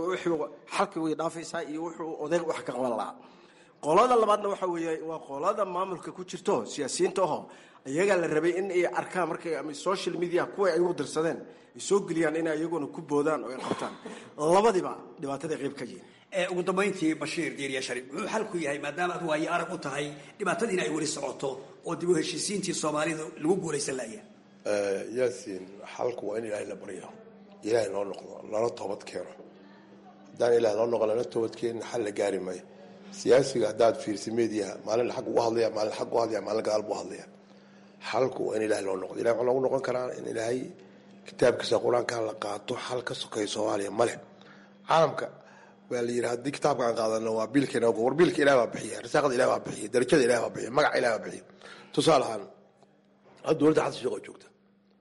xalki way dhaafaysaa iyo wuxuu odayg wax ka qaban lahaa qolada labaadna waxa weeye waa qolada maamulka ku jirto siyaasiyiinta aho iyagaa la rabay in ay arkaan markay ama social media kuwa ay u dirsadeen ay soo geliyaan inay iyaguna ku boodaan oo ay qabtaan labadiba dhibaataday qayb ka yihiin ugu dambayntii bashiir diiriya shariif muxuu xalku yahay maadaama aad waayo arag u tahay dhibaatadiina ay weli socoto oo dib u heshiisiintii soomaalida lagu guulaysan laya yaasiin xalku waa in ilaahay la baryo ilaahay noo noqdo lana toobad keeno haddaan ilaah noo noqo lana toobad keenin xal la gaari maayo siyaasiga haddaad fiirsa mediaha maalin xag ugu hadlaya maalin xag u hadlaya maalin gadaal buu hadlaya xalku waa in ilahay loo noqdo ilahay waxaa loogu noqon karaa in ilaahay kitaabkiisa qur-aanka la qaato xal ka sokeeya soomaaliya male caalamka waa la yidhi haddii kitaabka aan qaadano waa biilkeena war biilka ilaah baa bixiya risaaqada ilaah baa bixiya darajada ilaah baa bixiya magaca ilaah baa bixiya tusaale ahaan hadda dowladda xasan sheekh oo joogta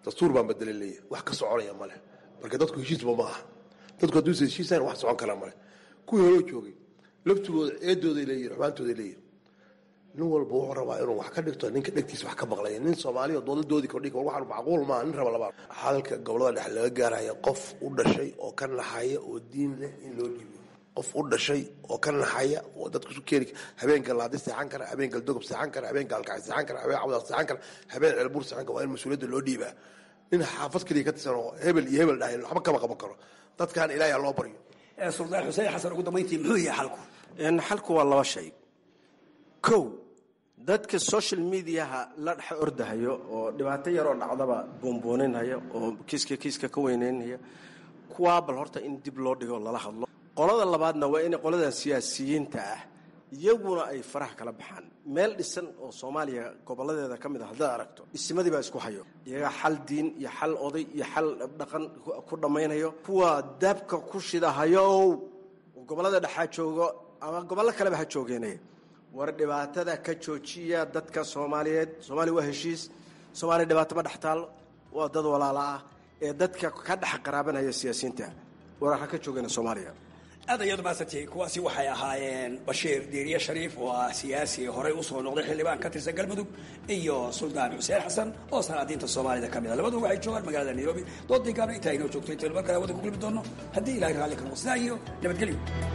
dastuur baan bedelay leeyahay wax ka soconaya male marka dadku heshiisba ma aha dadku hadduusa heshiisayn wax socon kara male kuwii horeo joogay laftigooda eedooday leeyihin xumaantooday leeyihin nin walba wuxuu rabaa inuu wax ka dhigto ninka dhegtiisa wax ka maqlaya nin soomaaliya doodadoodii kordhig waxaan macquul maaha nin raba labaa hadalka gobolada dhexe laga gaaraya qof u dhashay oo ka naxaya oo diin leh in loo dhiibo qof u dhashay oo ka naxaya oo dadku isu keeni habeenka laadi seexan kara habeenka dogob seexan kara habeenka alkacay seexan kara habeen cawdaaq seexan kara habeen ceelbuur seexan kara waa in mas-uuliyadda loo dhiibaa nin xaafad keliya ka tirsan oo hebel iyo hebel dhahay waxba kama qaban karo dadkan ilaahay ha loo baryo suldaan xuseen xasan ugu dambayntii muxuu yahay xalku xalku waa laba shay kow dadka social mediaha la dhex ordahayo oo dhibaato yaroo dhacdaba boonbooninhaya oo kiiska kiiska ka weyneynaya kuwaa bal horta in dib loo dhigo lala hadlo qolada labaadna waa in qoladan siyaasiyiinta ah iyaguna ay faraha kala baxaan meel dhisan oo soomaaliya goboladeeda ka mid a haddaad aragto isimadii baa isku hayo iyagaa xal diin iyo xal oday iyo xal dhaqan ku dhammaynayo kuwa daabka ku shidahayow gobolada dhexaa joogo ama gobollo kaleba ha joogeenay war dhibaatada ka joojiya dadka soomaaliyeed soomaaliya waa heshiis soomaaliya dhibaato ma dhex taallo waa dad walaala ah ee dadka ka dhex qaraabanaya siyaasiyiinta war ha ka joogeen soomaaliya aad ayaad maasantay kuwaasi waxay ahaayeen bashiir diiriye shariif oo ah siyaasi horey usoo noqday xildhibaan ka tirsan galmudug iyo suldaan xuseen xasan oo sanaadiinta soomaalida ka mid a labadu waxay joogaan magaalada nairobi doodinkaana intaa inoo joogto intaynu mar kale wadda ku kulmi doono haddii ilahay raalli ka noqo sidaa iyo nabadgelyo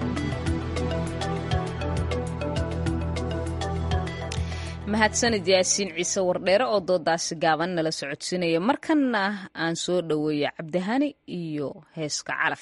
mahadsanid yaasiin ciise wardheere oo doodaasi gaaban nala socodsiinaya markanna aan soo dhoweeya cabdihani iyo heeska calaf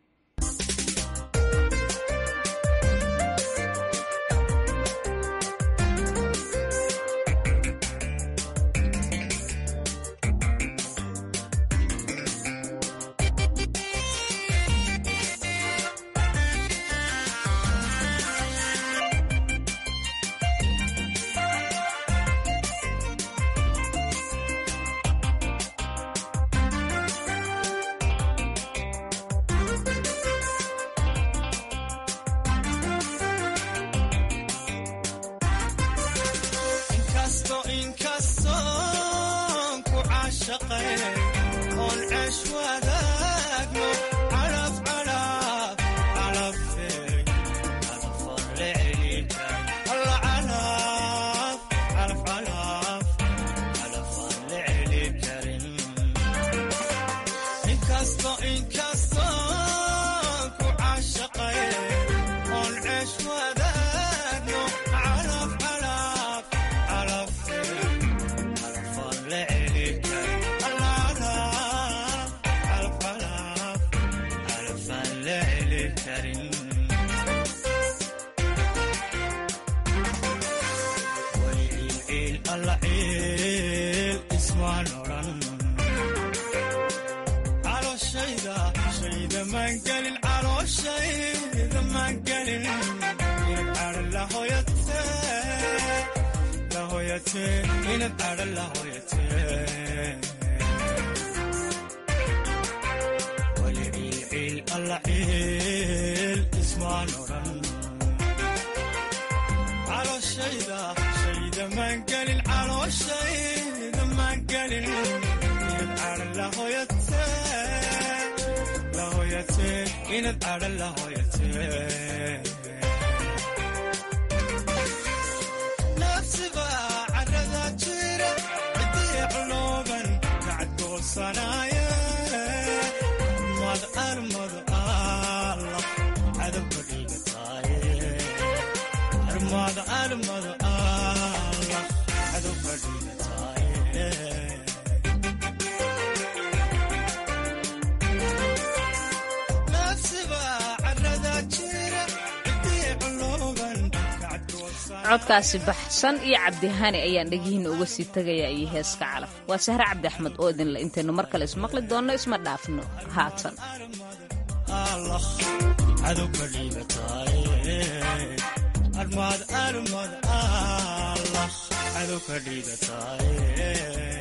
codkaasi baxsan iyo cabdihani ayaan dhegihiina uga sii tegayaa iyo heeska calaf waa sahre cabdi axmed oo idinle intaynu mar kale ismaqli doonno isma dhaafno haatan armad armad allah cadow ka dhigataye